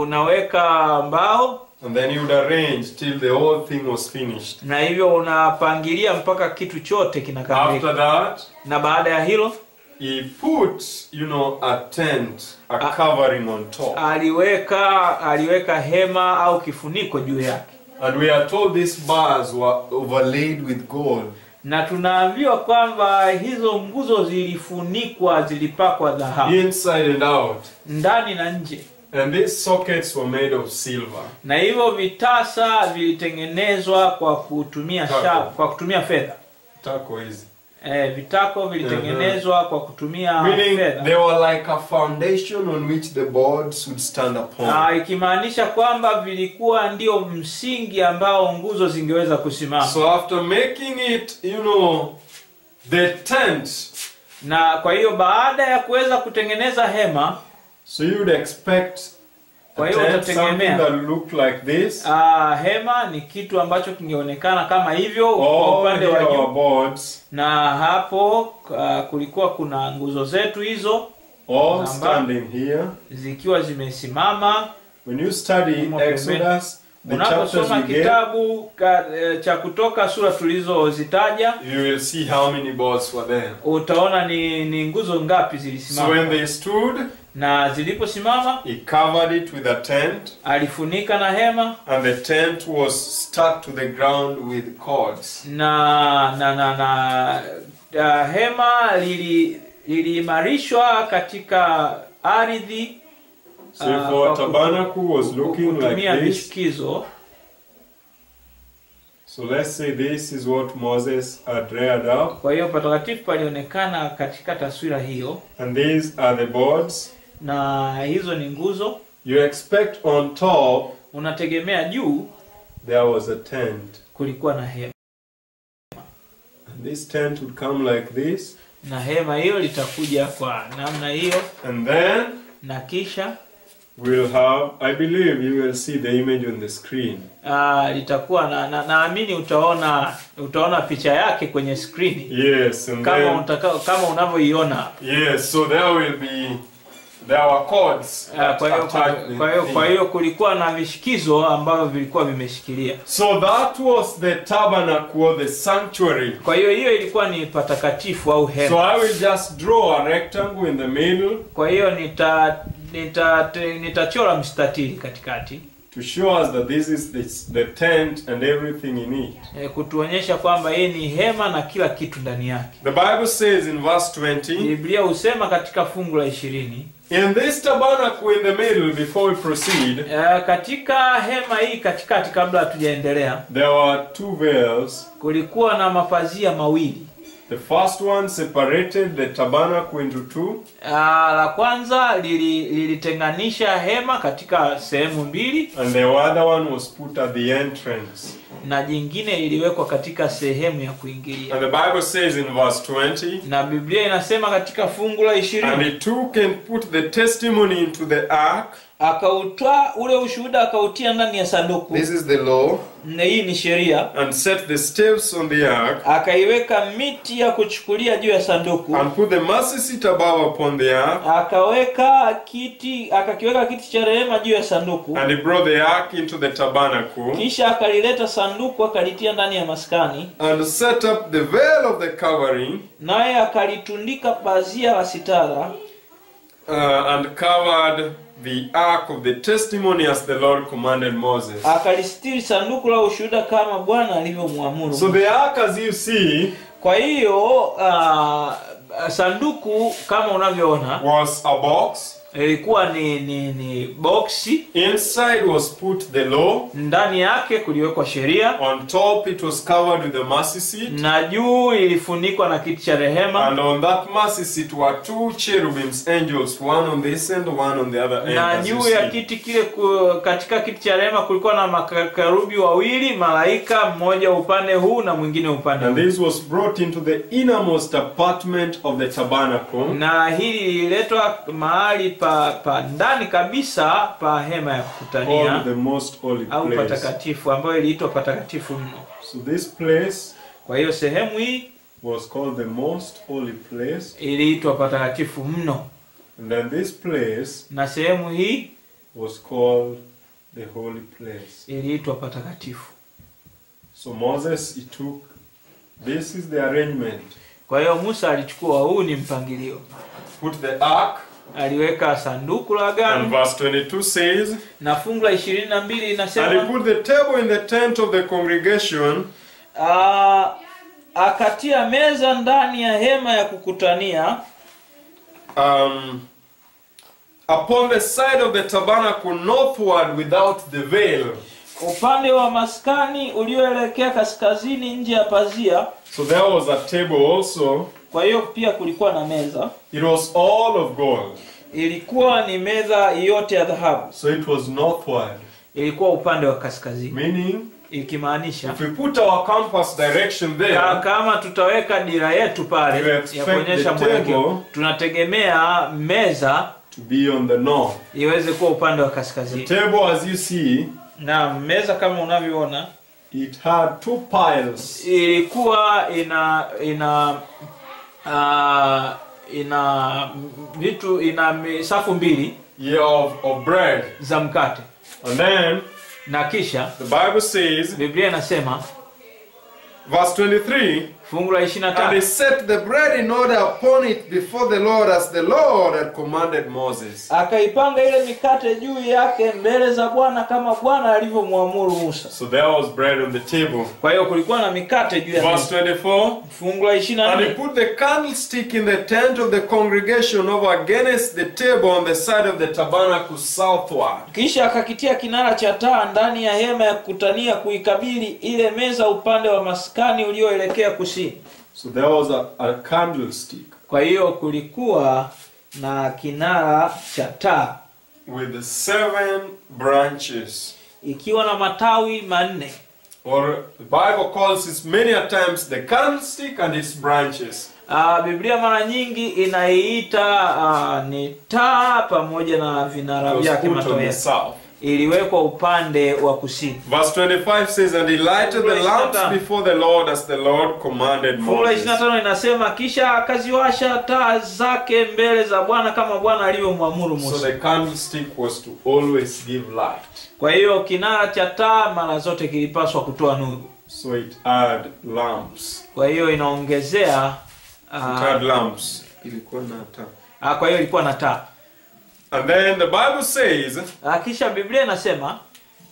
unaweka mbao and then you would arrange till the whole thing was finished. na hivyo unapangilia mpaka kitu chote kinakamilika After that, na baada ya hilo he put, you know, a tent, a Ah. covering on top. aliweka aliweka hema au kifuniko juu yake And we are told these bars were overlaid with gold. na tunaambiwa kwamba hizo nguzo zilifunikwa zilipakwa dhahabu inside and out. ndani na nje And these sockets were made of silver. na hivyo vitasa vilitengenezwa kwa kutumia Tako. sha, kwa kutumia fedha Tako easy. e, vitako vilitengenezwa kwa kutumia Meaning fedha they were like a foundation on which the boards would stand upon. Ah, ikimaanisha kwamba vilikuwa ndio msingi ambao nguzo zingeweza kusimama So after making it, you know, the tent, na kwa hiyo baada ya kuweza kutengeneza hema so you would expect Kwa a hiyo tent, utategemea. something that looked like this. uh, hema ni kitu ambacho kingeonekana kama hivyo kwa All upande here wa are juu boards, na hapo uh, kulikuwa kuna nguzo zetu hizo all Namba. standing here. zikiwa zimesimama When you study Humo pembeni. Exodus, the chapters unaposoma we get, kitabu ka, e, cha kutoka sura tulizozitaja you will see how many boards were there. utaona ni, ni nguzo ngapi So zilisimama when they stood, na ziliposimama he covered it with a tent, alifunika na hema and the tent was stuck to the ground with cords. na na na, na uh, hema lili liliimarishwa katika ardhi So Ah, if kwa our kutu- tabernacle was looking like kutumia this, vishikizo so let's say this is what Moses had reared up, kwa hiyo patakatifu palionekana katika taswira hiyo and these are the boards. na hizo ni nguzo You expect on top unategemea juu there was a tent, kulikuwa na hema and this tent would come like this, na hema hiyo litakuja kwa namna hiyo and then na kisha we'll have. I believe you will see the image on the screen. uh, litakuwa na na- naamini utaona utaona picha yake kwenye skrini Yes, and kama then utaka, kama unavyoiona hapa. yes, so there will be there were cords. Ah, that kwa hiyo attached the kwa hiyo thing. kwa hiyo kulikuwa na vishikizo ambavyo vilikuwa vimeshikilia So that was the tabernacle, or the sanctuary. kwa hiyo hiyo ilikuwa ni patakatifu au So hema I will just draw a rectangle in the middle kwa hiyo nita nita te- nitachora mstatili katikati to show us that this is the, the tent and everything in it. e, kutuonyesha kwamba hii ni hema na kila kitu ndani yake The Bible says in verse 20, biblia husema katika fungu la ishirini In this tabernacle in the middle, before we proceed, Eh, katika hema hii katikati kabla hatujaendelea there were two veils. kulikuwa na mapazia mawili The first one separated the tabernacle into two, Ah, la kwanza lili- lilitenganisha hema katika sehemu mbili and the other one was put at the entrance. na jingine liliwekwa katika sehemu ya kuingilia And the Bible says in verse 20, na biblia inasema katika fungu la And ishirini he took and put the testimony into the ark. akautwaa ule ushuhuda akautia ndani ya sanduku This is the law. na hii ni sheria And set the staves on the ark. akaiweka miti ya kuchukulia juu ya sanduku And put the mercy seat above upon the ark. akaweka kiti akakiweka kiti cha rehema juu ya sanduku And he brought the ark into the tabernacle. kisha akalileta sanduku akalitia ndani ya maskani And set up the veil of the covering. naye akalitundika pazia la sitara Uh, and covered the ark of the testimony as the Lord commanded Moses. akalistiri sanduku la ushuhuda kama bwana alivyomwamuru So the ark, as you see, kwa hiyo uh, sanduku kama unavyoona was a box. ilikuwa ni ni ni boksi Inside was put the law. ndani yake kuliwekwa sheria On top it was covered with the mercy seat. na juu ilifunikwa na kiti cha rehema And on that mercy seat were two cherubims, angels, one on this end, one on the other end. na as you juu ya see. kiti kile ku, katika kiti cha rehema kulikuwa na makarubi wawili malaika mmoja upande huu na mwingine upande And huu this was brought into the innermost apartment of the tabernacle, na hili lililetwa mahali pa, pa ndani kabisa pa hema ya kukutania called the most holy au place. patakatifu ambayo iliitwa patakatifu mno So this place kwa hiyo sehemu hii was called the most holy place. iliitwa patakatifu mno And then this place na sehemu hii was called the holy place. iliitwa patakatifu So Moses, he took, this is the arrangement. kwa hiyo musa alichukua huu ni mpangilio Put the ark, aliweka sanduku la and agano verse 22 says, na fungu la ishirini na mbili And he inasema put the table in the tent of the congregation, ah, akatia meza ndani ya hema ya kukutania um, upon the side of the tabernacle northward without the veil. upande wa maskani ulioelekea kaskazini nje ya pazia So there was a table also. kwa hiyo pia kulikuwa na meza It was all of gold. ilikuwa ni meza yote ya dhahabu So it was northward. ilikuwa upande wa kaskazini Meaning, ikimaanisha if we put our compass direction ka- there, kama tutaweka dira yetu You pale ya expect kuonyesha the mwelekeo table- tunategemea meza to be on the north. iweze kuwa upande wa The kaskazini table, as you see, na meza kama unavyoona it had two piles. ilikuwa ina ina uh, ina vitu ina mi- safu mbili Yeah, of, of bread. za mkate And then na kisha the Bible says, biblia inasema verse 23, fungu la ishiri na and he tano set the bread in order upon it before the Lord as the Lord had commanded Moses. akaipanga ile mikate juu yake mbele za bwana kama bwana alivyomwamuru musa So there was bread on the table. kwa hiyo kulikuwa na mikate juu ya Verse meza. 24, fungu la ishiri na and he nne put the candlestick in the tent of the congregation over against the table on the side of the tabernacle southward. kisha akakitia kinara cha taa ndani ya hema ya kukutania kuikabili ile meza upande wa maskani ulioelekea kusini So there was a, a candlestick kwa hiyo kulikuwa na kinara cha taa with seven branches. ikiwa na matawi manne Or the Bible calls it many a times the candlestick and its branches. Aa, biblia mara nyingi inaiita aa, ni taa pamoja na vinara It was vyake put on matawi the yake. south. iliwekwa upande wa kusini Verse 25 says, And he lighted the lamps before the Lord as the Lord commanded fungu la Moses. 25 inasema kisha akaziwasha taa zake mbele za bwana kama bwana alivyomwamuru So musa the candlestick was to always give light. kwa hiyo kinara cha taa mara zote kilipaswa kutoa nuru So it had lamps. kwa hiyo inaongezea It aa, had lamps. Ilikuwa na taa. aa, kwa hiyo ilikuwa na taa And then the Bible says, Aa, kisha biblia inasema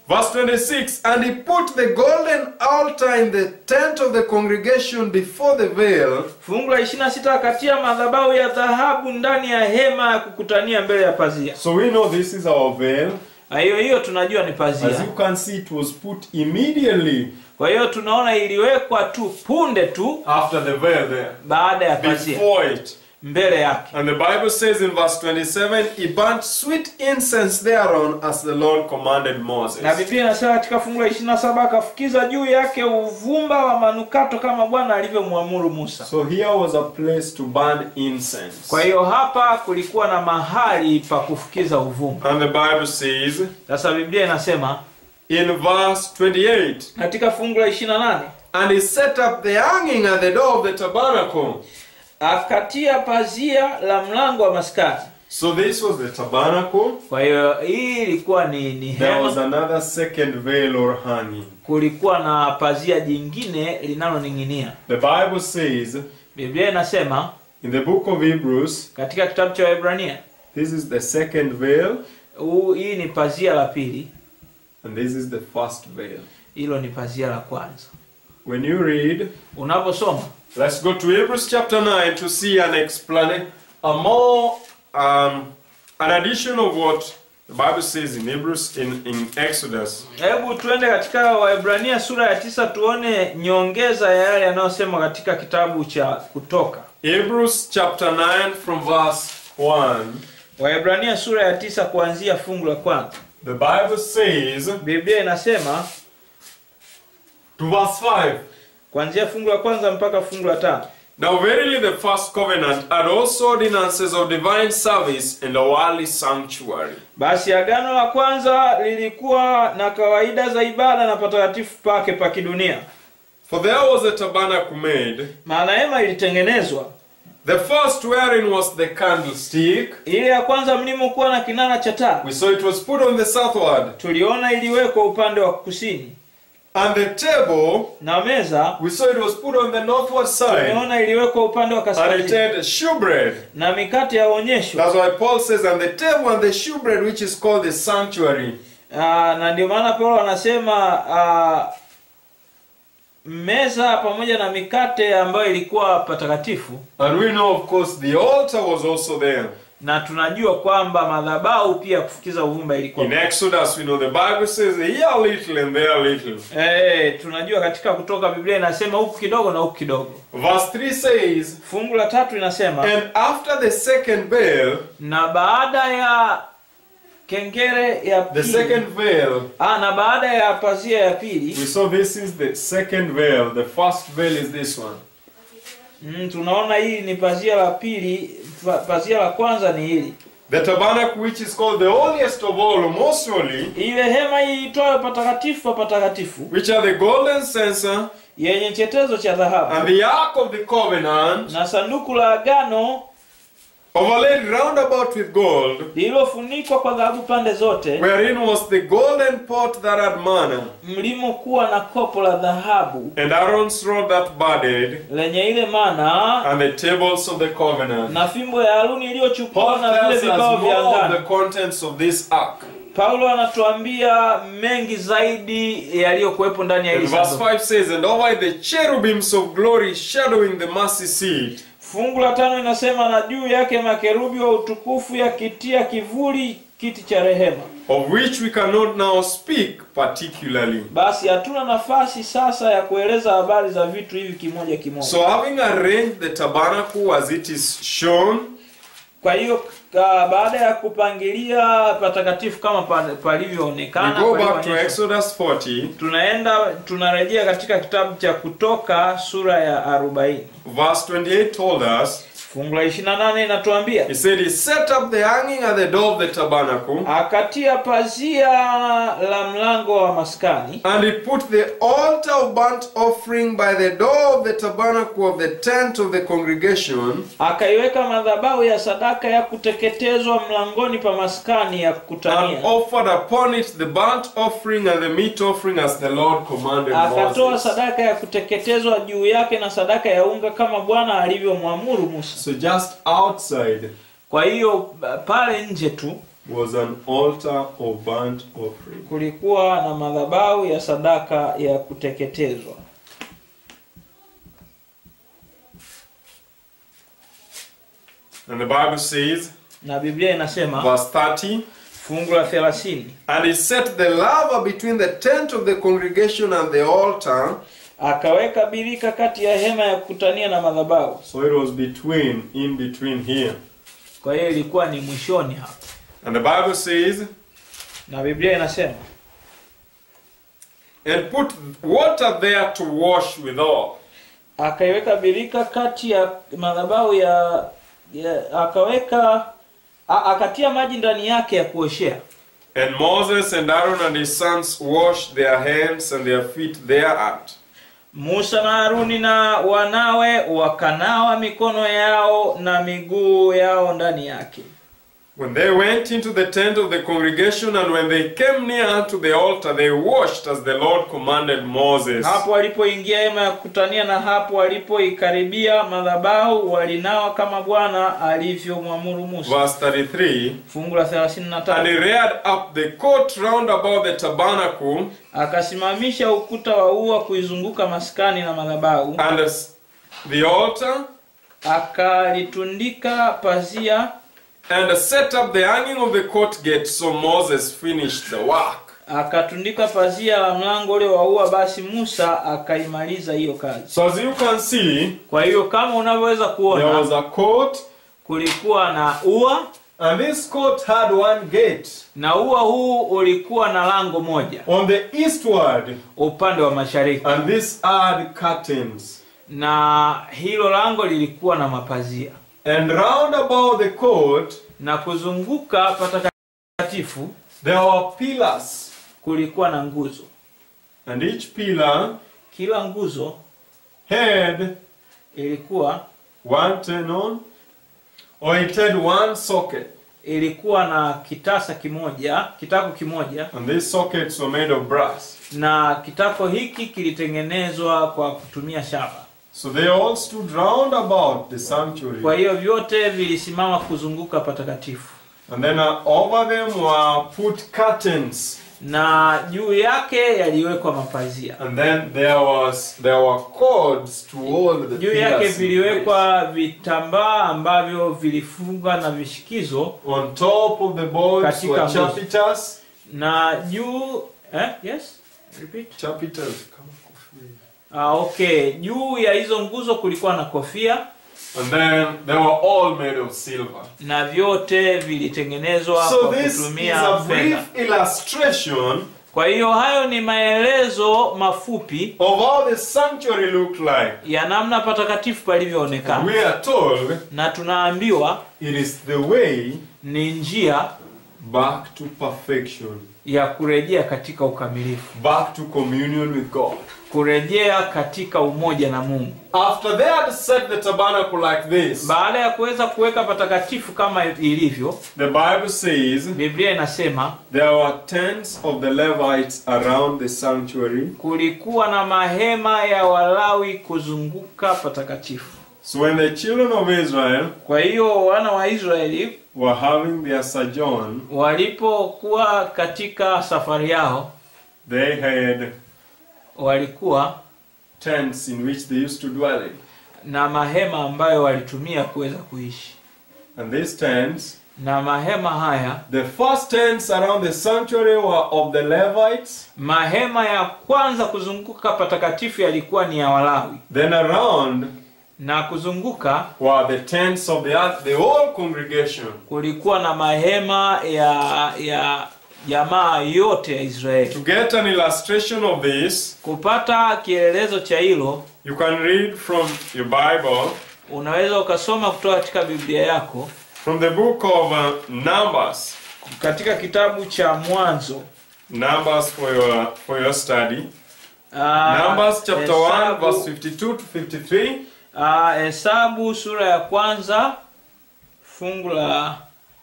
Verse 26 And he put the golden altar in the tent of the congregation before the veil, fungu la 26 akatia madhabahu ya dhahabu ndani ya hema ya kukutania mbele ya pazia So we know this is our veil. na hiyo hiyo tunajua ni As pazia you can see, it was put immediately kwa hiyo tunaona iliwekwa tu punde tu after the veil there, baada ya pazia before it. mbele yake And the Bible says in verse 27, He burnt sweet incense thereon as the Lord commanded Moses. na biblia inasema katika fungu la 27 akafukiza juu yake uvumba wa manukato kama bwana alivyomwamuru musa So here was a place to burn incense. kwa hiyo hapa kulikuwa na mahali pa kufukiza uvumba And the Bible says sasa biblia inasema in verse 28, katika fungu la 28 And he set up the hanging at the door of the tabernacle. akatia pazia la mlango wa maskani So this was the tabernacle. kwa hiyo hii ilikuwa ni, ni There was hema another second veil or hanging. kulikuwa na pazia jingine linaloning'inia The Bible says biblia inasema in the book of Hebrews, katika kitabu cha wahibrania this is the second veil huu- hii ni pazia la pili and this is the first veil. hilo ni pazia la kwanza When you read, unaposoma let's go to Hebrews chapter 9 to see an explanation, a more, um, an addition of what the Bible says in Hebrews, in, in Exodus. hebu tuende katika wahibrania sura ya tisa tuone nyongeza ya yale yanayosema katika kitabu cha kutoka Hebrews chapter 9 from verse 1. wahibrania sura ya tisa kuanzia fungu la kwanza The Bible says biblia inasema to verse 5. kuanzia fungu la kwanza mpaka fungu la tano Now verily the first covenant had also ordinances of divine service in the worldly sanctuary. basi agano la kwanza lilikuwa na kawaida za ibada na patakatifu pake pa kidunia For there was a tabernacle made, maana hema ilitengenezwa the first wherein was the candlestick. ile ya kwanza mlimokuwa na kinara cha taa We saw it was put on the southward, tuliona iliwekwa upande wa kusini and the table, na meza we saw it was put on the northward side, tumeona iliwekwa upande wa and it kaskazini had shewbread. na mikate ya onyesho That's why Paul says, and the table and the shewbread, which is called the sanctuary. Ah, na ndio maana paulo anasema ah, meza pamoja na mikate ambayo ilikuwa patakatifu And we know, of course, the altar was also there. na tunajua kwamba madhabahu pia kufukiza uvumba ilikuwa In Exodus, we know the Bible says here a little and there a little. Eh, tunajua katika kutoka biblia inasema huku kidogo na huku kidogo Verse 3 says, fungu la tatu inasema And after the second veil, na baada ya kengere ya the pili second veil, ah, na baada ya pazia ya pili we saw this is the second veil. The first veil is this one. mm, tunaona hii ni pazia la pili pa- pazia la kwanza ni hili The tabernacle, which is called the holiest of all, or most holy, ile hema iitwayo patakatifu pa patakatifu which are the golden censer yenye chetezo cha dhahabu and the ark of the covenant, na sanduku la agano overlaid round about with gold, lililofunikwa kwa dhahabu pande zote wherein was the golden pot that had manna, mlimokuwa na kopo la dhahabu and Aaron's rod that budded, lenye ile mana and the tables of the covenant. na fimbo ya haruni iliyochukua Paul na vile tells us vibao vya more of the angani contents of this ark. paulo anatuambia mengi zaidi yaliyokuwepo ndani ya And hili verse sanduku 5 says, And over the cherubims of glory shadowing the mercy seat, fungu la tano inasema na juu yake makerubi wa utukufu yakitia kivuli kiti cha rehema of which we cannot now speak particularly. basi hatuna nafasi sasa ya kueleza habari za vitu hivi kimoja kimoja So, having arranged the tabernacle as it is shown, kwa hiyo ka- baada ya kupangilia patakatifu kama pa- we palivyoonekana go kwa hiyo back to onyesho. Exodus 40, tunaenda tunarejea katika kitabu cha kutoka sura ya 40 verse 28 told us, fungu la 28 inatuambia He said, He set up the hanging at the door of the tabernacle, akatia pazia la mlango wa maskani and he put the altar of burnt offering by the door of the tabernacle of the tent of the congregation, akaiweka madhabahu ya sadaka ya kuteketezwa mlangoni pa maskani ya and kukutania offered upon it the burnt offering and the meat offering as the Lord commanded akatoa Moses. sadaka ya kuteketezwa juu yake na sadaka ya unga kama bwana alivyomwamuru musa So just outside, kwa hiyo pale nje tu was an altar of burnt offering. kulikuwa na madhabahu ya sadaka ya kuteketezwa And the Bible says, na biblia inasema verse 30, fungu la thelathini And he set the laver between the tent of the congregation and the altar. akaweka birika kati ya hema ya kukutania na madhabahu So it was between, in between here. kwa hiyo ilikuwa ni mwishoni hapa And the Bible says, na biblia inasema and put water there to wash withal. akaiweka birika kati ya madhabahu ya, ya akaweka a, akatia maji ndani yake ya kuoshea And Moses and Aaron and his sons washed their hands and their feet thereat. musa na haruni na wanawe wakanawa mikono yao na miguu yao ndani yake When they went into the tent of the congregation and when they came near unto the altar, they washed as the Lord commanded Moses. hapo walipoingia hema ya kukutania na hapo walipoikaribia madhabahu walinawa kama bwana alivyomwamuru musa Verse 33 fungu la And he 33 reared up the court round about the tabernacle akasimamisha ukuta wa ua kuizunguka maskani na madhabahu and as the altar akalitundika pazia and set up the hanging of the court gate. So Moses finished the work. akatundika pazia la mlango ule wa ua basi musa akaimaliza hiyo kazi So as you can see, kwa hiyo kama unavyoweza there kuona was a court kulikuwa na ua and this court had one gate na ua huu ulikuwa na lango moja on the eastward upande wa mashariki and this had curtains. na hilo lango lilikuwa na mapazia And round about the court na kuzunguka patakatifu there were pillars kulikuwa na nguzo and each pillar kila nguzo had ilikuwa one tenon or it had one socket ilikuwa na kitasa kimoja kitako kimoja and these sockets were made of brass. na kitako hiki kilitengenezwa kwa kutumia shaba So they all stood round about the sanctuary. kwa hiyo vyote vilisimama kuzunguka patakatifu And then uh, over them were put curtains. na juu yake yaliwekwa mapazia And then there was there were cords to hold the juu yake pillars in place. viliwekwa vitambaa ambavyo vilifunga na vishikizo On top of the boards Katika were nguzo. chapiters. na juu eh? yes repeat Chapiters. kama kofia. ah, okay juu ya hizo nguzo kulikuwa na kofia And then they were all made of silver. na vyote vilitengenezwa So kwa this is kutumia a fedha brief illustration kwa hiyo hayo ni maelezo mafupi of how the sanctuary looked like. ya namna patakatifu palivyoonekana We are told na tunaambiwa it is the way ni njia back to perfection, ya kurejea katika ukamilifu back to communion with God. kurejea katika umoja na mungu After they had set the tabernacle like this, baada ya kuweza kuweka patakatifu kama ilivyo the Bible says biblia inasema there were tents of the Levites around the sanctuary. kulikuwa na mahema ya walawi kuzunguka patakatifu So when the children of Israel kwa hiyo wana wa israeli were having their sojourn, walipokuwa katika safari yao they had walikuwa tents in which they used to dwell in. na mahema ambayo walitumia kuweza kuishi And these tents, na mahema haya the first tents around the sanctuary were of the Levites. mahema ya kwanza kuzunguka patakatifu yalikuwa ni ya walawi Then around na kuzunguka were the tents of the oth- the whole congregation. kulikuwa na mahema ya ya jamaa yote ya israeli To get an illustration of this, kupata kielelezo cha hilo you can read from your Bible, unaweza ukasoma kutoka katika biblia yako from the book of uh, Numbers. katika kitabu cha mwanzo Numbers for your for your study. Ah, Numbers chapter 1 Hesabu- verse 52 to 53. ah, hesabu sura ya kwanza fungu la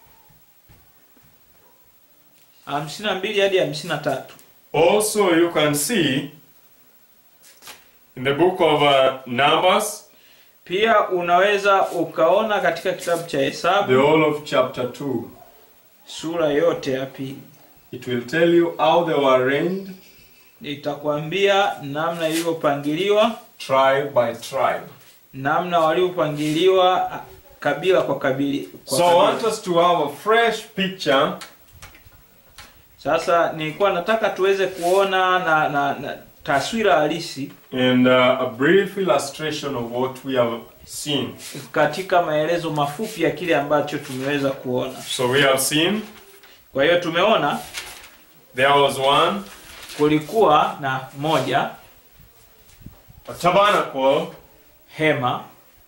hamsini na mbili hadi hamsini na tatu Also you can see in the book of uh, Numbers pia unaweza ukaona katika kitabu cha the hesabu whole of chapter 2. sura yote ya pili It will tell you how they were arranged, itakwambia namna ilivyopangiliwa tribe by tribe. namna waliopangiliwa ah, kabila kwa kabila kwa So I kabila. want us to have a fresh picture Sasa nilikuwa nataka tuweze kuona na, na, na taswira halisi and uh, a brief illustration of what we have seen. katika maelezo mafupi ya kile ambacho tumeweza kuona. So we have seen Kwa hiyo tumeona there was one, kulikuwa na moja a tabernacle, hema,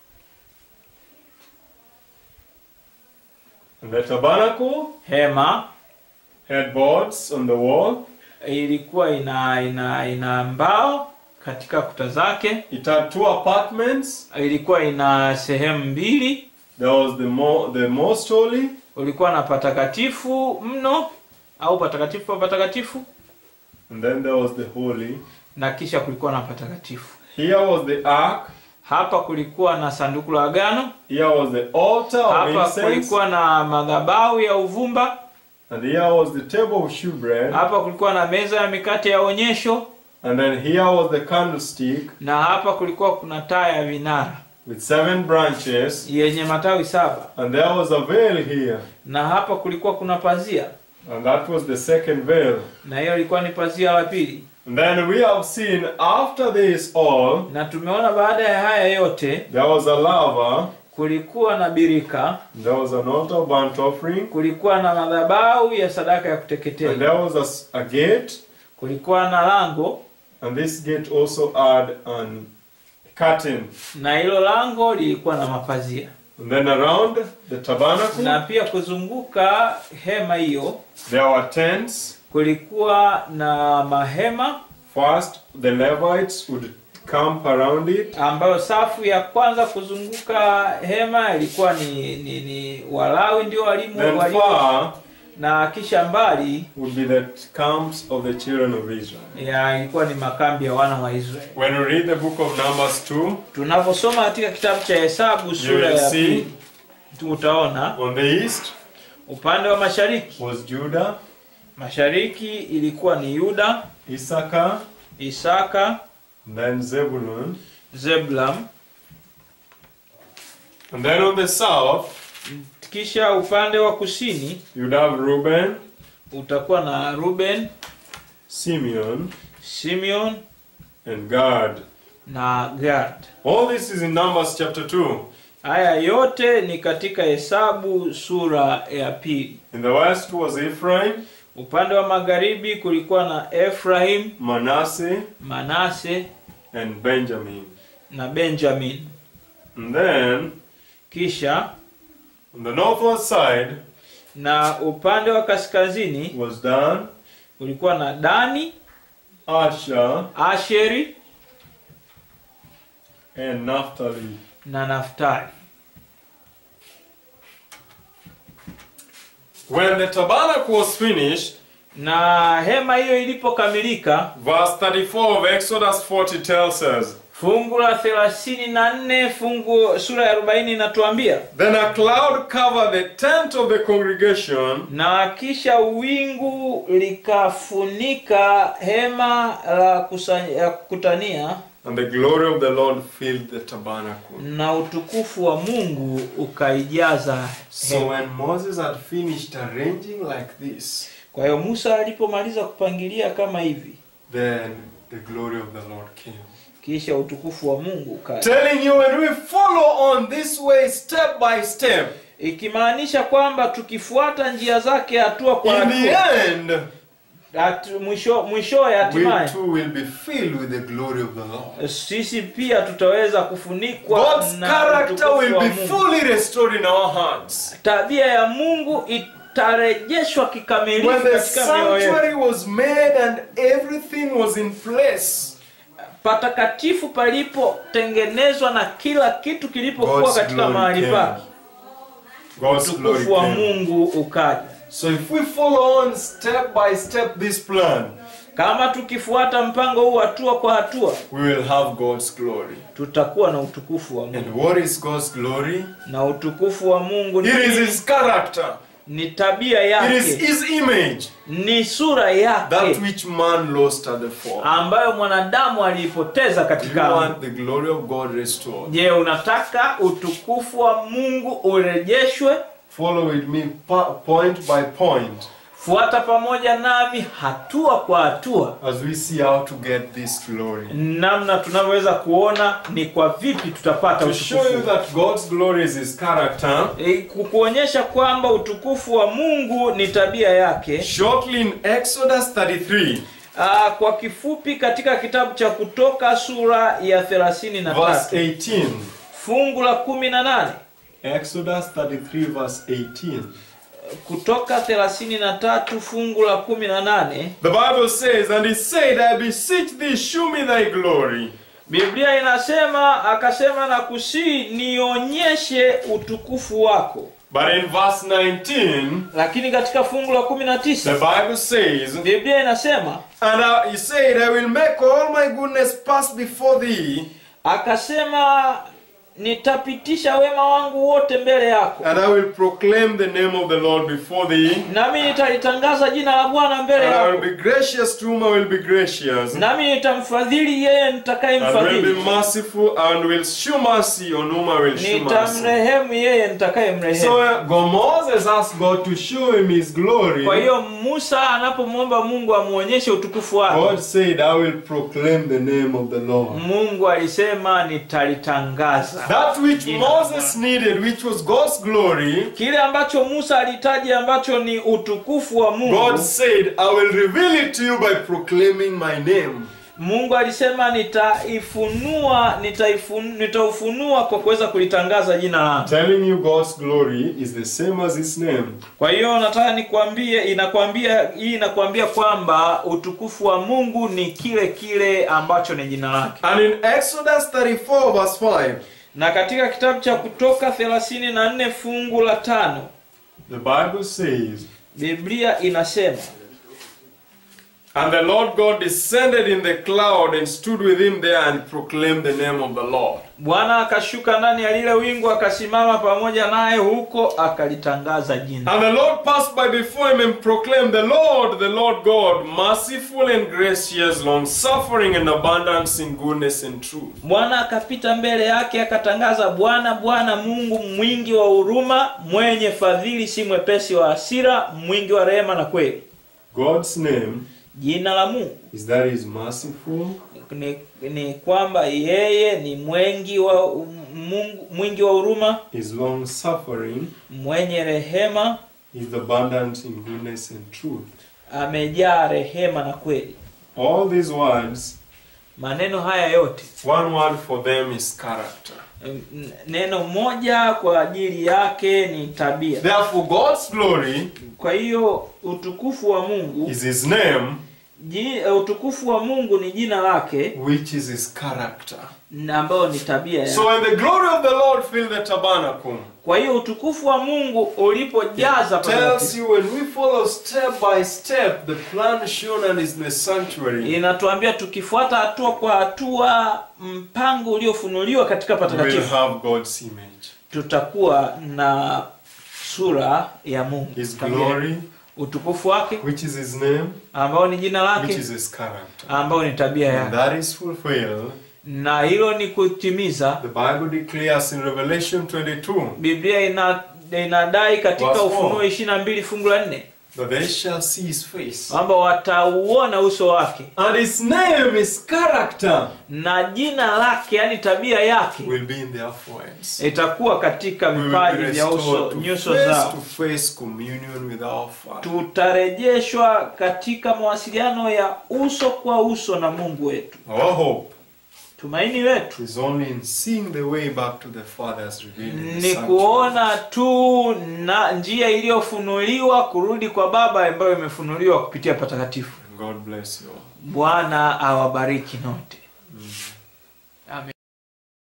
and the tabernacle hema had boards on the wall. ilikuwa ina ina ina mbao katika kuta zake, It had two apartments. ilikuwa ina sehemu mbili, There was the mo- the most holy, ulikuwa na patakatifu mno au patakatifu pa patakatifu, and then there was the holy. na kisha kulikuwa na patakatifu. Here was the ark. Hapa kulikuwa na sanduku la agano, Here was the altar of hapa incense, kulikuwa na madhabahu ya uvumba, and here was the table of shewbread, hapa kulikuwa na meza ya mikate ya onyesho, and then here was the candlestick na hapa kulikuwa kuna taa ya vinara with seven branches, yenye matawi saba, and there was a veil here, na hapa kulikuwa kuna pazia, and that was the second veil. na hiyo ilikuwa ni pazia la pili. And then we have seen after this all, Na tumeona baada ya haya yote there was a lava, kulikuwa na birika, there was an altar of burnt offering, kulikuwa na madhabahu ya sadaka ya and kuteketeza, there was a s- a, gate, kulikuwa na lango, and this gate also had an curtain. na hilo lango lilikuwa na mapazia, And then around the tabernacle, na pia kuzunguka hema hiyo there were tents. kulikuwa na mahema First, the Levites would camp around it, ambayo safu ya kwanza kuzunguka hema ilikuwa ni, ni, ni Walawi ndio walimu then walimu, far na kisha mbali would be the camps of the children of Israel. ya ilikuwa ni makambi ya wana wa Israeli. When we read the book of Numbers 2, Tunaposoma katika kitabu cha Hesabu sura will ya see. pili utaona on the east upande wa mashariki, was Judah, mashariki ilikuwa ni Yuda, Issachar, Isaka, then Zebulun, Zebulun, and then on the south kisha upande wa kusini you'd have Reuben, utakuwa na Ruben, Simeon, Simeon and Gad. na Gad. All this is in Numbers chapter 2. Haya yote ni katika Hesabu sura ya pili. In the west was Ephraim, Upande wa magharibi kulikuwa na Efraim, Manasseh, Manase and Benjamin. na Benjamin. And then Kisha on the northward side na upande wa kaskazini was Dan, kulikuwa na Dani, Asher, Asheri and Naphtali. na Naftali. When the tabernacle was finished, Na hema hiyo ilipokamilika, verse 34 of Exodus 40 tells us fungu la 34 fungu sura ya 40 inatuambia Then a cloud covered the tent of the congregation, na kisha wingu likafunika hema la kusanya- ya kukutania and the glory of the Lord filled the tabernacle. na utukufu wa Mungu ukaijaza So hema. when Moses had finished arranging like this, Kwa hiyo Musa alipomaliza kupangilia kama hivi, then the glory of the Lord came. kisha utukufu wa Mungu ukaja, Telling you when we follow on this way step by step, ikimaanisha kwamba tukifuata njia zake hatua kwa in the hatua, end, hatu- mwisho mwishowe we hatimaye too will be filled with the glory of the Lord. sisi pia tutaweza kufunikwa God's na character utukufu will wa be Mungu. fully restored in our hearts. Tabia ya Mungu itarejeshwa kikamilifu When the katika mioyo yetu. sanctuary was made and everything was in place, patakatifu palipotengenezwa na kila kitu kilipokuwa God's katika glory mahali came. pake, God's glory utukufu wa came. Mungu ukaja. So if we follow on step by step this plan, Kama tukifuata mpango huu hatua kwa hatua, we will have God's glory. tutakuwa na utukufu wa Mungu, And what is God's glory? na utukufu wa Mungu ni It is His character. ni tabia It is yake his image, ni sura that yake which man lost at the fall. ambayo mwanadamu aliipoteza Do you katika want the glory of God restored? je unataka utukufu wa mungu urejeshwe Follow with me po- point by point fuata pamoja nami hatua kwa hatua as we see how to get this glory. namna tunavyoweza kuona ni kwa vipi tutapata To show you utukufu that God's glory is his character, E, ku- kuonyesha kwamba utukufu wa mungu ni tabia yake shortly in Exodus 33, Aa, kwa kifupi katika kitabu cha kutoka sura ya 33 verse 18. fungu la 18 Exodus 33, verse 18. kutoka 33 fungu la 18 The Bible says, And he said, I beseech thee, shew me thy glory. biblia inasema akasema na kusii nionyeshe utukufu wako But in verse 19, lakini katika fungu la the 19 Bible says, biblia inasema And I- he said, I will make all my goodness pass before thee, akasema nitapitisha wema wangu wote mbele yako and I will proclaim the name of the Lord before thee. nami nitalitangaza jina la bwana mbele And I will yako be gracious to whom I will be gracious, nami nitamfadhili yeye and will be nitakayemfadhili merciful, and will shew mercy on whom I will shew mercy. nitamrehemu yeye So nitakayemrehemu uh, God- Moses asked God to show him his glory. kwa hiyo musa anapomwomba mungu amwonyeshe utukufu God wake said, I will proclaim the name of the Lord. mungu alisema nitalitangaza That which Jina Moses needed, which was God's glory, kile ambacho musa alihitaji ambacho ni utukufu wa God mungu said, I will reveal it to you by proclaiming my name. mungu alisema nitaifunua nitaifun, nitaufunua kwa kuweza kulitangaza jina langu Telling you God's glory is the same as his name. kwa hiyo nataka nikwambie inakwambia hii inakwambia kwamba utukufu wa mungu ni kile kile ambacho ni jina lake And in Exodus 34, verse 5, na katika kitabu cha kutoka 34 fungu la tano the Bible says, biblia inasema And the Lord God descended in the cloud and stood with him there and proclaimed the name of the Lord. bwana akashuka ndani ya lile wingu akasimama pamoja naye huko akalitangaza jina And the Lord passed by before him and proclaimed, The Lord, the Lord God, merciful and gracious, long suffering and abundance in goodness and truth. bwana akapita mbele yake akatangaza bwana bwana mungu mwingi wa huruma mwenye fadhili si mwepesi wa hasira mwingi wa rehema na kweli God's name jina la mungu is that He is merciful, ni, ni kwamba yeye ni mwengi wa mungu, mwingi wa huruma is long suffering, mwenye rehema is abundant in goodness and truth. amejaa rehema na kweli All these words, maneno haya yote one word for them is character. n- neno moja kwa ajili yake ni tabia Therefore, God's glory kwa hiyo utukufu wa mungu is His name, ji, utukufu wa mungu ni jina lake which is His character. na ambayo ni tabia yake. So when the glory of the Lord filled the tabernacle, kwa hiyo utukufu wa mungu ulipojaza tells patakatifu, you when we follow step by step the plan shown and is the sanctuary, inatuambia tukifuata hatua kwa hatua mpango uliofunuliwa katika we will patakatifu have God's image. tutakuwa na sura ya mungu His Tabia. glory, utukufu wake which is His name, ambao ni jina which lake is His character. ambao ni tabia When yake that is fulfilled, na hilo ni kutimiza the Bible declares in Revelation 22 biblia ina inadai katika Verse ufunuo four. ishiri na mbili fungu la nne that they shall see His face. kwamba watauona uso wake And His name, His character, na jina lake yani tabia yake will be in their foreheads. itakuwa katika We will be vipaji vya uso restored to nyuso face zao to face communion with our Father. tutarejeshwa katika mawasiliano ya uso kwa uso na mungu wetu Our hope tumaini letu is only in seeing the way back to the Father as revealed in the ni Sanctuary. kuona tu na njia iliyofunuliwa kurudi kwa baba ambayo imefunuliwa kupitia patakatifu God bless you all. bwana awabariki note Mm.